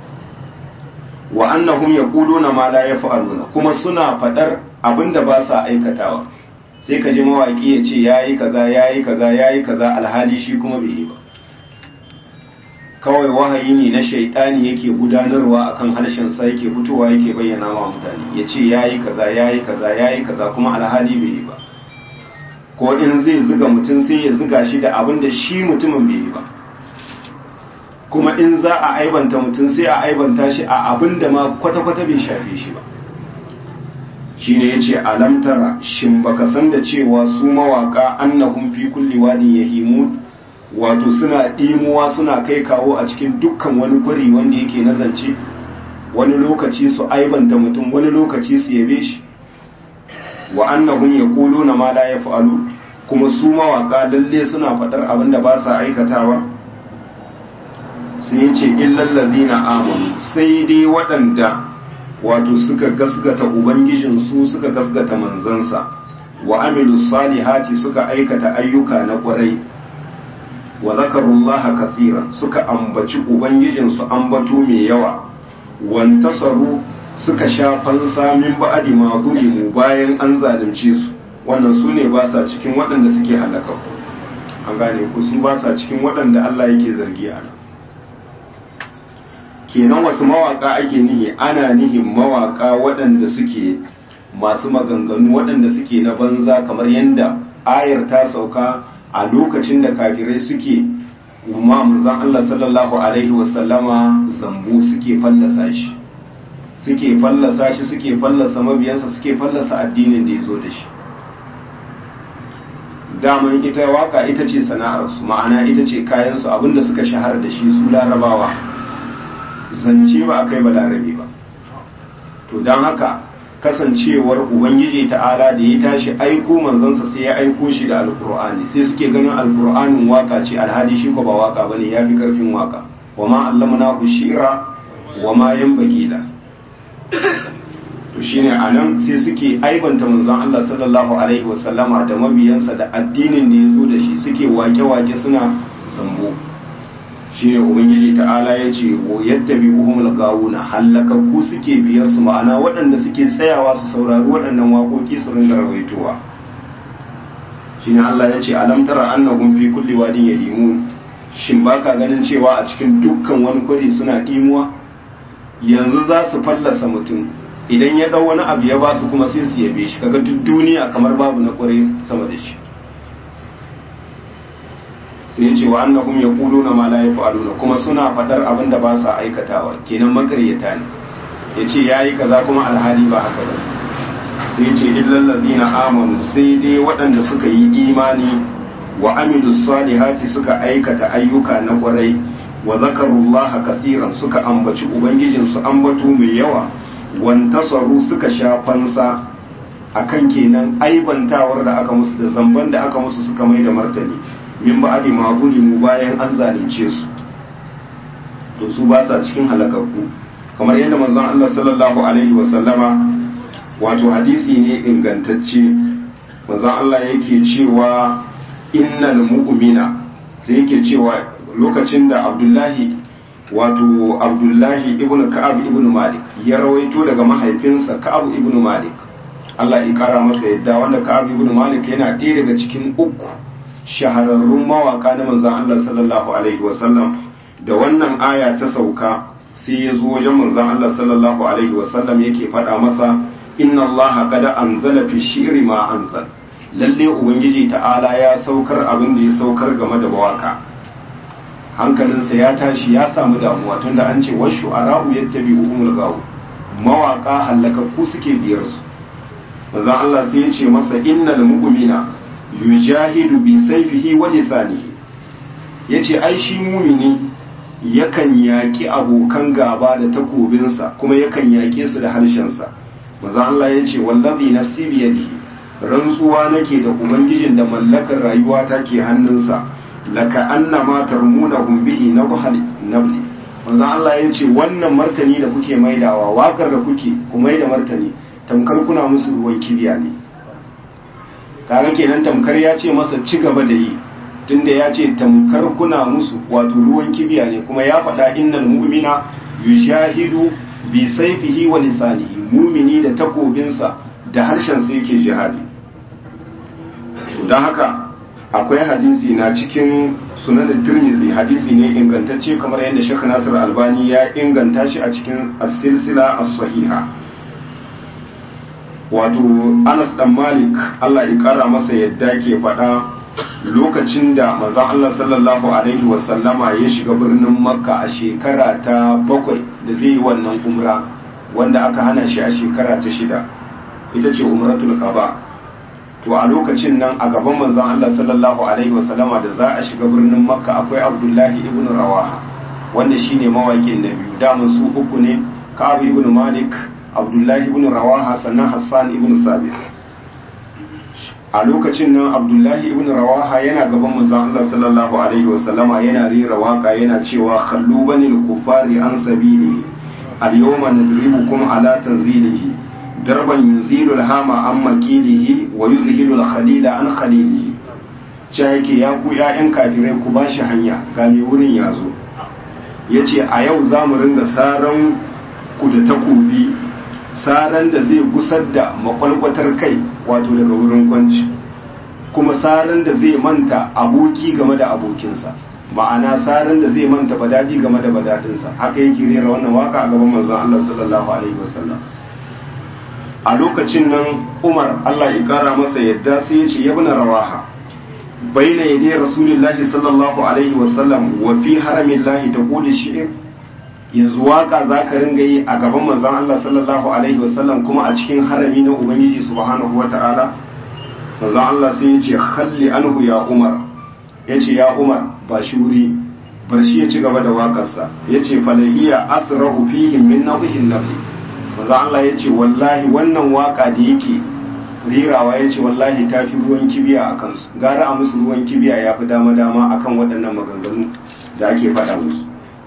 wa annahum yaquluna ma la yaf'aluna kuma suna fadar abinda ba sa aikatawa sai ka ji mawaki ya ce yayi kaza yayi kaza yayi kaza alhali shi kuma bai yi ba kawai wahayi ne na shaidani yake gudanarwa akan harshen sa yake fitowa yake bayyana wa mutane ya ce yayi kaza yayi kaza yayi kaza kuma alhali bai yi ba ko in zai zuga mutum sai ya zuga shi da abin da shi mutumin bai yi ba kuma in za a aibanta mutum sai a aibanta shi a abin da ma kwata-kwata bai shafe shi ba shi ne ya ce alamtara shin baka san da cewa su mawaka annahum fi kulli wadin yahimun wato suna ɗimuwa suna kai kawo a cikin dukkan wani kwari wanda yake na zance wani lokaci su aibanta mutum wani lokaci su yabe shi wa annahum yaquluna ma la yaf'alu kuma su mawaka lalle suna faɗar abin da ba sa aikatawa sai yace illal ladina amanu sai dai waɗanda wato suka gasgata ubangijin su suka gasgata manzansa wa amilu salihati suka aikata ayyuka na ƙwarai wa zakarullaha kathiran suka ambaci ubangijinsu ambato mai yawa wantasaru suka sha fansa min ba'adi ma zulimu bayan an zalunce su wannan su ne ba sa cikin waɗanda suke halaka an gane ku su ba sa cikin waɗanda Allah yake zargi a nan kenan wasu mawaka ake nihi ana nihin mawaka waɗanda suke masu maganganu waɗanda suke na banza kamar yadda ayar ta sauka a lokacin da kafirai suke umma manzon Allah sallallahu alaihi wasallama zambu suke fallasa shi suke fallasa shi suke fallasa mabiyansa suke fallasa addinin da ya zo da shi daman ita waka ita ce sana'arsu ma'ana ita ce kayansu abinda suka shahara da shi su larabawa zance ba a kai ba larabe ba to don haka kasancewar ubangiji ta'ala da ya tashi aiko manzansa sai ya aiko shi da alkur'ani sai suke ganin alkur'anin waka ce alhali shi ko ba waka bane ya fi karfin waka wa ma allamna ku shira wa ma yanbaghi la to shine anan sai suke aibanta manzon Allah sallallahu alaihi wasallama da mabiyansa da addinin da ya zo da shi suke wake-wake suna sambo shine ubangiji ta'ala ya ce yadda bi uhumul gawuna hallakakku suke biyar su ma'ana waɗanda suke tsayawa su saurari waɗannan waƙoƙi su ringa rawaitowa shine Allah ya ce alam tara annahum fi kulli wadin yahimun shin baka ganin cewa a cikin dukkan wani kwari suna dimuwa yanzu za su fallasa mutum idan ya dau wani abu ya ba su kuma sai su yabe shi kaga duk duniya kamar babu na kwarai sama da shi sai ya ce wa annahum yaquluna ma la yaf'aluna kuma suna fadar abin da ba sa aikatawa kenan makaryata ne yace yayi kaza kuma alhali ba haka ba sai ya ce illal ladina amanu sai dai waɗanda suka yi imani wa amilus salihati suka aikata ayyuka na kwarai wa zakarullaha kasiran suka ambaci ubangijinsu ambato mai yawa wantasaru suka sha fansa akan kenan aibantawar da aka musu da zamban da aka musu suka mai da martani min ba'di ma mu bayan an zalunce su to su ba sa cikin halakakku kamar yadda manzon Allah sallallahu alaihi wa sallama wato hadisi ne ingantacce manzon Allah yake cewa innal mu'mina sai yake cewa lokacin da Abdullahi wato Abdullahi ibn Ka'ab ibn Malik ya rawaito daga mahaifinsa Ka'ab ibn Malik Allah ya kara masa yadda wanda Ka'ab ibn Malik yana ɗaya daga cikin uku shahararrun mawaka na manzon Allah sallallahu alaihi wasallam da wannan aya ta sauka sai ya zo wajen manzon Allah sallallahu alaihi wasallam yake faɗa masa inna Allah qad anzala fi shi'ri ma anzal lalle ubangiji ta'ala ya saukar abin da ya saukar game da mawaka hankalinsa ya tashi ya samu damuwa tunda an ce washu ara'u yattabi'uhumul gawu mawaka halakakku suke biyar su manzon Allah sai ya ce masa innal mu'mina yujahidu bi saifihi wa lisanihi yace ai shi mumini yakan yaki abokan gaba da takobinsa kuma yakan yake su da harshensa manzo Allah yace wallazi nafsi bi yadihi rantsuwa nake da ubangijin da mallakar rayuwa take hannunsa laka annama tarmunahum bihi nabhal nabli manzo Allah yace wannan martani da kuke maidawa wakar da kuke ku maida martani tamkar kuna musu ruwan kibiya ne kaga kenan tamkar ya ce masa ci gaba da yi tunda ya ce tamkar kuna musu wato ruwan kibiya ne kuma ya faɗa innal mu'mina yushahidu bi sayfihi wa lisanihi mumini da takobinsa da harshen sa yake jihadi to dan haka akwai hadisi na cikin sunan tirmidhi hadisi ne ingantacce kamar yadda Sheikh Nasir Albani ya inganta shi a cikin as-silsila as-sahiha wato anas dan malik allah ya kara masa yadda ke faɗa lokacin da manzon allah sallallahu alaihi wasallama ya shiga birnin makka a shekara ta bakwai da zai yi wannan umra wanda aka hana shi a shekara ta shida ita ce umratul qaba to a lokacin nan a gaban manzon allah sallallahu alaihi wasallama da za a shiga birnin makka akwai abdullahi ibn rawaha wanda shine mawakin na biyu daman su uku ne ka'ab ibn malik abdullahi ibn rawaha sannan hassan ibn sabit a lokacin nan abdullahi ibn rawaha yana gaban manzon Allah sallallahu alaihi wasallama yana rera waka yana cewa khallu banil kufari an sabili al yawma nadribukum ala tanzilihi darban yuzilu al hama an makilihi wa yuzhilu al khalila an khalilihi ce yake ya ku ya'yan kafirai ku bashi hanya ga mai wurin yazo yace a yau za mu ringa saran ku da takobi saran da zai gusar da makwalkwatar kai wato daga wurin kwanci kuma saran da zai manta aboki game da abokinsa ma'ana saran da zai manta badadi game da badadinsa haka yake rera wannan waka a gaban manzon Allah sallallahu alaihi wasallam a lokacin nan umar allah ya kara masa yadda sai ya ce yabna rawaha baina yadai rasulillahi sallallahu alaihi wasallam wa fi haramin lahi ta kuli shi'ir yanzu waka za ka ringa yi a gaban manzon allah sallallahu alaihi wasallam kuma a cikin harami na ubangiji subhanahu wa ta'ala manzon allah sai ya ce halli anhu ya umar ya ce ya umar ba shi wuri bar shi ya ci gaba da waƙarsa ya ce falahiya asrahu fihim min nahihin nabi maza Allah ya ce wallahi wannan waka da yake rirawa ya ce wallahi ta fi ruwan kibiya a kansu gara a musu ruwan kibiya ya fi dama dama akan waɗannan maganganu da ake faɗa musu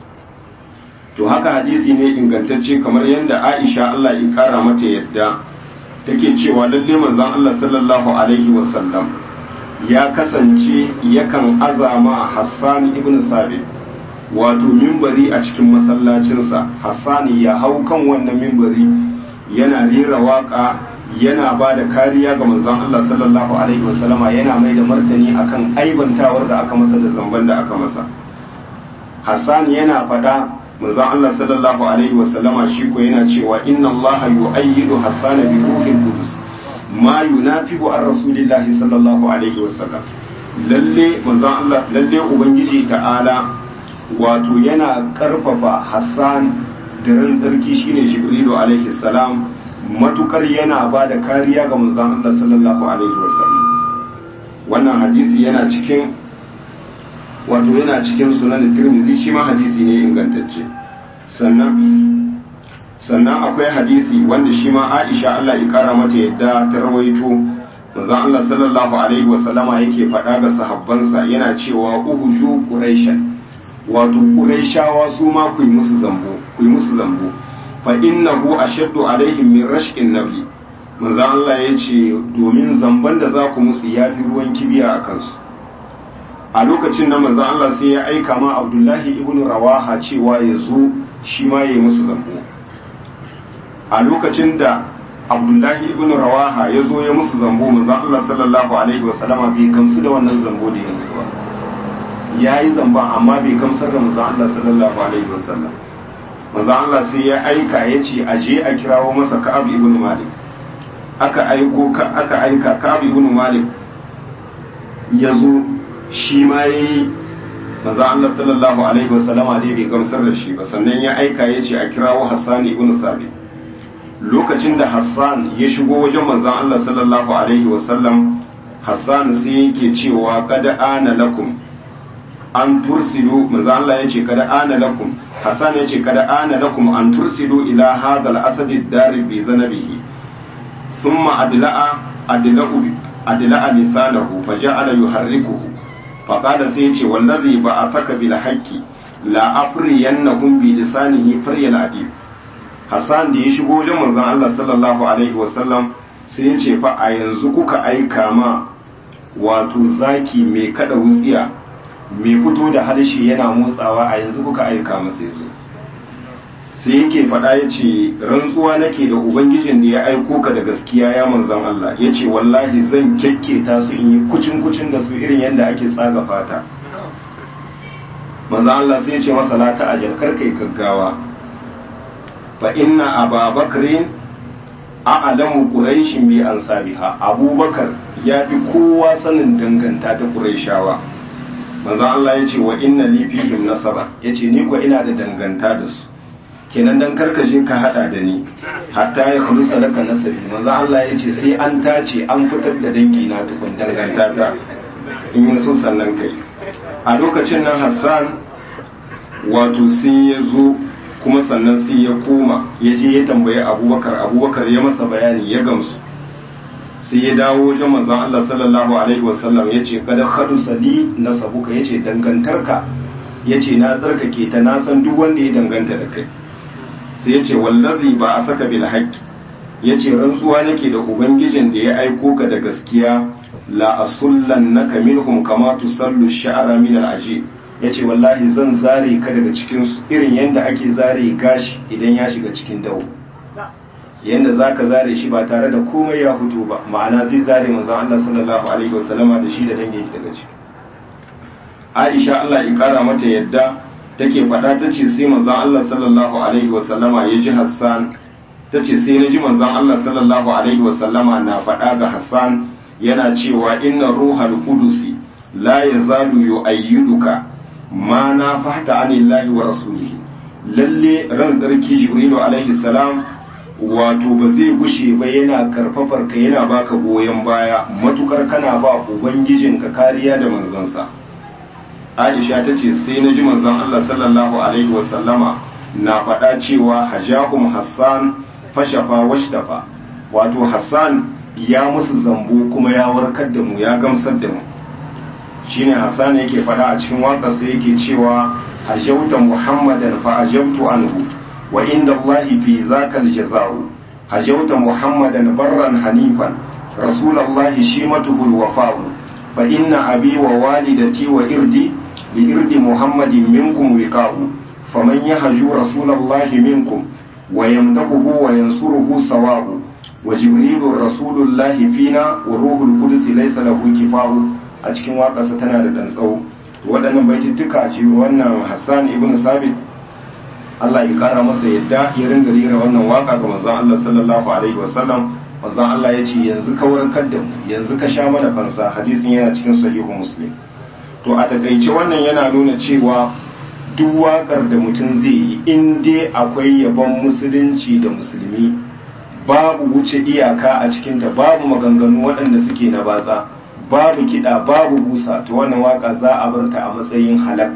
to haka hadisi ne ingantacce kamar yadda Aisha Allah ya kara mata yadda take cewa lalle manzon Allah sallallahu alaihi wasallam ya kasance yakan azama Hassan ibn Sabit wato mimbari a cikin masallacinsa Hassan ya hau kan wannan mimbari yana rera waka yana ba da kariya ga manzon Allah sallallahu alaihi wasallama yana mai da martani akan aibantawar da aka masa da zamban da aka masa Hassan yana faɗa manzon Allah sallallahu alaihi wasallama shi ko yana cewa inna Allah yu'ayyidu Hassan bi ruhil qudus ma yunafiqu an rasulillahi sallallahu alaihi wasallam lalle manzon Allah lalle ubangiji ta'ala wato yana karfafa Hassan da ran tsarki shine Jibrilu alaihi salam matukar yana ba da kariya ga manzon Allah sallallahu alaihi wasallam wannan hadisi yana cikin wato yana cikin sunan Tirmidhi shi ma hadisi ne ingantacce sannan sannan akwai hadisi wanda shi ma Aisha Allah ya kara mata yadda ta rawaito manzon Allah sallallahu alaihi wasallama yake faɗa ga sahabbansa yana cewa uhuju quraishan wato quraishawa su ma ku yi musu zambo ku yi musu zambo fa innahu ashaddu alaihim min rashqin nabi manzon Allah ya ce domin zamban da za ku musu yafi ruwan kibiya a kansu a lokacin da manzon Allah sai ya aika ma Abdullahi ibn Rawaha cewa ya zo shi ma ya yi musu zambo a lokacin da abdullahi ibn rawaha ya zo ya musu zambo manzon Allah sallallahu alaihi wasallama bai gamsu da wannan zambo da ya musu ba ya yi zamba amma bai gamsar da manzon Allah sallallahu alaihi wasallam manzon Allah sai ya aika ya ce a je a kirawo masa ka'ab ibn malik aka aiko ka aka aika ka'ab ibn malik ya zo shi ma yayi manzon Allah sallallahu alaihi wasallama dai bai gamsar da shi ba sannan ya aika ya ce a kirawo Hassan ibn Sabit lokacin da Hassan ya shigo wajen manzon Allah sallallahu alaihi wasallam Hassan sai yake cewa kada ana lakum an tursilu manzon Allah yace kada ana lakum Hassan yace kada ana lakum an tursilu ila hadha al-asad ad-dari bi zanabihi thumma adla'a adla'u adla'a lisanahu faja'ala yuharrikuhu faqala sai yace wallazi ba'athaka bil haqqi la afriyannahum bi lisanihi faryal adib Hassan da ya shigo wajen manzon Allah sallallahu alaihi wasallam sai ya ce fa a yanzu kuka aika ma wato zaki mai kada wutsiya mai fito da harshe yana motsawa a yanzu kuka aika masa yazo sai yake faɗa ya ce rantsuwa nake da ubangijin da ya aiko ka da gaskiya ya manzon Allah ya ce wallahi zan kyakketa su in yi kucin kucin da su irin yadda ake tsaga fata manzon Allah sai ya ce masa la ta ajal karkai gaggawa fa inna ababakrin a'lamu quraishin bi ansabiha abubakar ya fi kowa sanin danganta ta quraishawa manzo Allah yace wa inna li fihim nasaba yace ni ko ina da danganta da su kenan dan karkaje ka hada da ni hatta ya khulusa laka nasabi manzo Allah yace sai an tace an fitar da dangi na tukun danganta ta in yin so sannan kai a lokacin nan Hassan wato sai ya zo kuma sannan sai ya koma ya je ya tambayi abubakar abubakar ya masa bayani ya gamsu sai ya dawo wajen manzon Allah sallallahu alaihi wasallam ya ce kada khadu sali na sabuka ya ce dangantarka ya ce na tsarkake ta na san duk wanda ya danganta da kai sai ya ce wallazi ba a saka bil haqqi ya ce rantsuwa nake da ubangijin da ya aiko ka da gaskiya la asullannaka minhum kama tusallu sha'ra min al-ajib ya ce wallahi zan zare ka daga cikin irin yadda ake zare gashi idan ya shiga cikin dawo yadda za ka zare shi ba tare da komai ya fito ba ma'ana zai zare manzan Allah sallallahu alaihi wasallama da shi da dangin daga ciki Aisha Allah ya kara mata yadda take faɗa ta ce sai manzan Allah sallallahu alaihi wasallama ya ji Hassan tace sai na ji manzon Allah sallallahu alaihi wasallama na faɗa ga Hassan yana cewa inna ruhal qudusi la yazalu yu'ayyiduka ma na fahta anillahi wa rasulihi lalle ran tsarki jibrilu alaihi salam wato ba zai gushe ba yana karfafar ka yana baka goyon baya matukar kana ba ubangijinka kariya da manzansa aisha ta ce sai na ji manzon Allah sallallahu alaihi wasallama na faɗa cewa hajahum hassan fashafa washtafa wato hassan ya musu zambo kuma ya warkar da mu ya gamsar da mu shine hassan yake faɗa a cikin waƙarsa yake cewa hajauta muhammadan fa ajabtu anhu wa inda allahi fi zaka aljaza'u hajauta muhammadan barran hanifan rasulallahi shimatuhu alwafa'u fa inna abi wa walidati wa irdi li irdi muhammadin minkum wiqa'u faman yahju rasulallahi minkum wa yamdahu wa yansuruhu sawa'u wa jibrilu rasulullahi fina wa ruhul qudus laysa lahu kifa'u a cikin waƙarsa tana da dan tsawo waɗannan baitittuka ce wannan Hassan ibn Sabit Allah ya kara masa yadda ya ringa rera wannan waka ga manzon Allah sallallahu alaihi wasallam manzon Allah ya ce yanzu ka warkar da mu yanzu ka sha mana fansa hadisin yana cikin sahihu muslim to a takaice wannan yana nuna cewa duk wakar da mutum zai yi in dai akwai yabon musulunci da musulmi babu wuce iyaka a cikinta babu maganganu waɗanda suke na batsa babu kiɗa babu busa to wannan waka za a bar ta a matsayin halak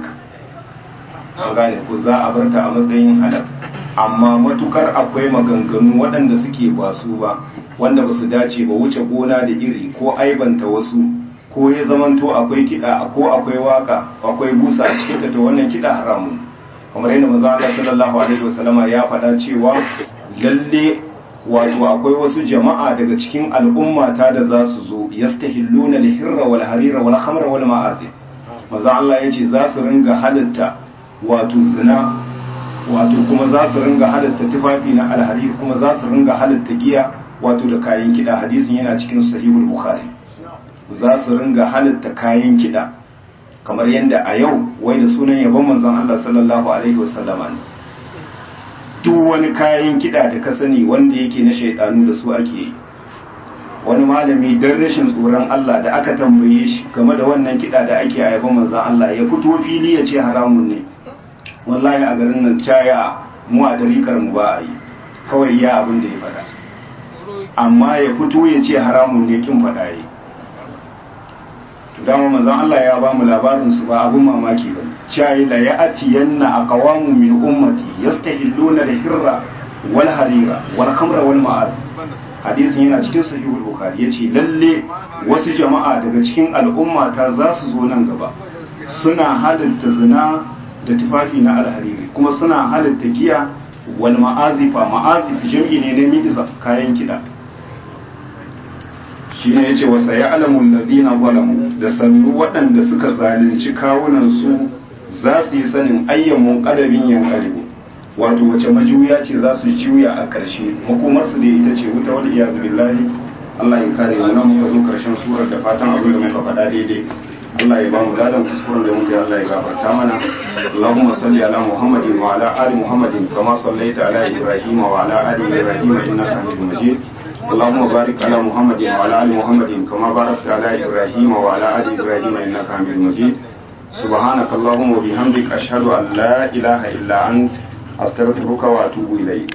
an gane ko za a bar ta a matsayin halak amma matukar akwai maganganu waɗanda suke ba su ba wanda ba su dace ba wuce gona da iri ko aibanta wasu ko ya zamanto akwai kiɗa ko akwai waka akwai busa a cikin ta to wannan kiɗa haramun kamar yadda manzo Allah sallallahu alaihi wasallama ya faɗa cewa lalle wato akwai wasu jama'a daga cikin al'ummata da za su zo yastahilluna al-hirra wal harira wal khamra wal ma'azib maza Allah yace za su ringa halatta wato zina wato kuma za su ringa halatta tufafi na alharir kuma za su ringa halatta giya wato da kayan kida hadisin yana cikin sahihul bukhari za su ringa halatta kayan kida kamar yadda a yau wai da sunan yabon manzon Allah sallallahu alaihi wasallama ne duk wani kayan kiɗa da ka sani wanda yake na shaidanu da su ake yi wani malami don rashin tsoron Allah da aka tambaye shi game da wannan kiɗa da ake a yaban manzan Allah ya fito fili ya ce haramun ne wallahi a garin nan caya mu a dariƙar mu ba a yi kawai ya abin da ya faɗa amma ya fito ya ce haramun ne kin faɗa yi dama manzon Allah ya ba mu labarin su ba abun mamaki ba shayi la ya'tiyanna aqwamu min ummati yastahilluna al-hirra wal harira wal khamra wal ma'az hadisin yana cikin sahihul bukhari yace lalle wasu jama'a daga cikin al'umma ta za su zo nan gaba suna halatta zina da tufafi na alhariri kuma suna halatta giya wal ma'azifa ma'azif jam'i ne na mi'za kayan kida shi ne ya ce wasa ya alamun ladina zalamu da sannu waɗanda suka zalunci kawunansu za su yi sanin ayyamun ƙadabin yan ƙalibu wato wace majuya ce za su juya a ƙarshe makomarsu da ita ce wuta wani iyazu billahi Allah ya kare mu nan muka zo ƙarshen surar da fatan abin da muka faɗa daidai Allah ya ba mu ladan kuskuren da muka yi Allah ya gafarta mana Allahumma salli ala Muhammadin wa ala ali Muhammadin kama sallaita ala Ibrahim wa ala ali Ibrahim innaka Hamidum Majid اللهم بارك على محمد وعلى ال محمد كما باركت على ابراهيم وعلى ال ابراهيم انك حميد مجيد سبحانك اللهم وبحمدك اشهد ان لا اله الا انت استغفرك واتوب اليك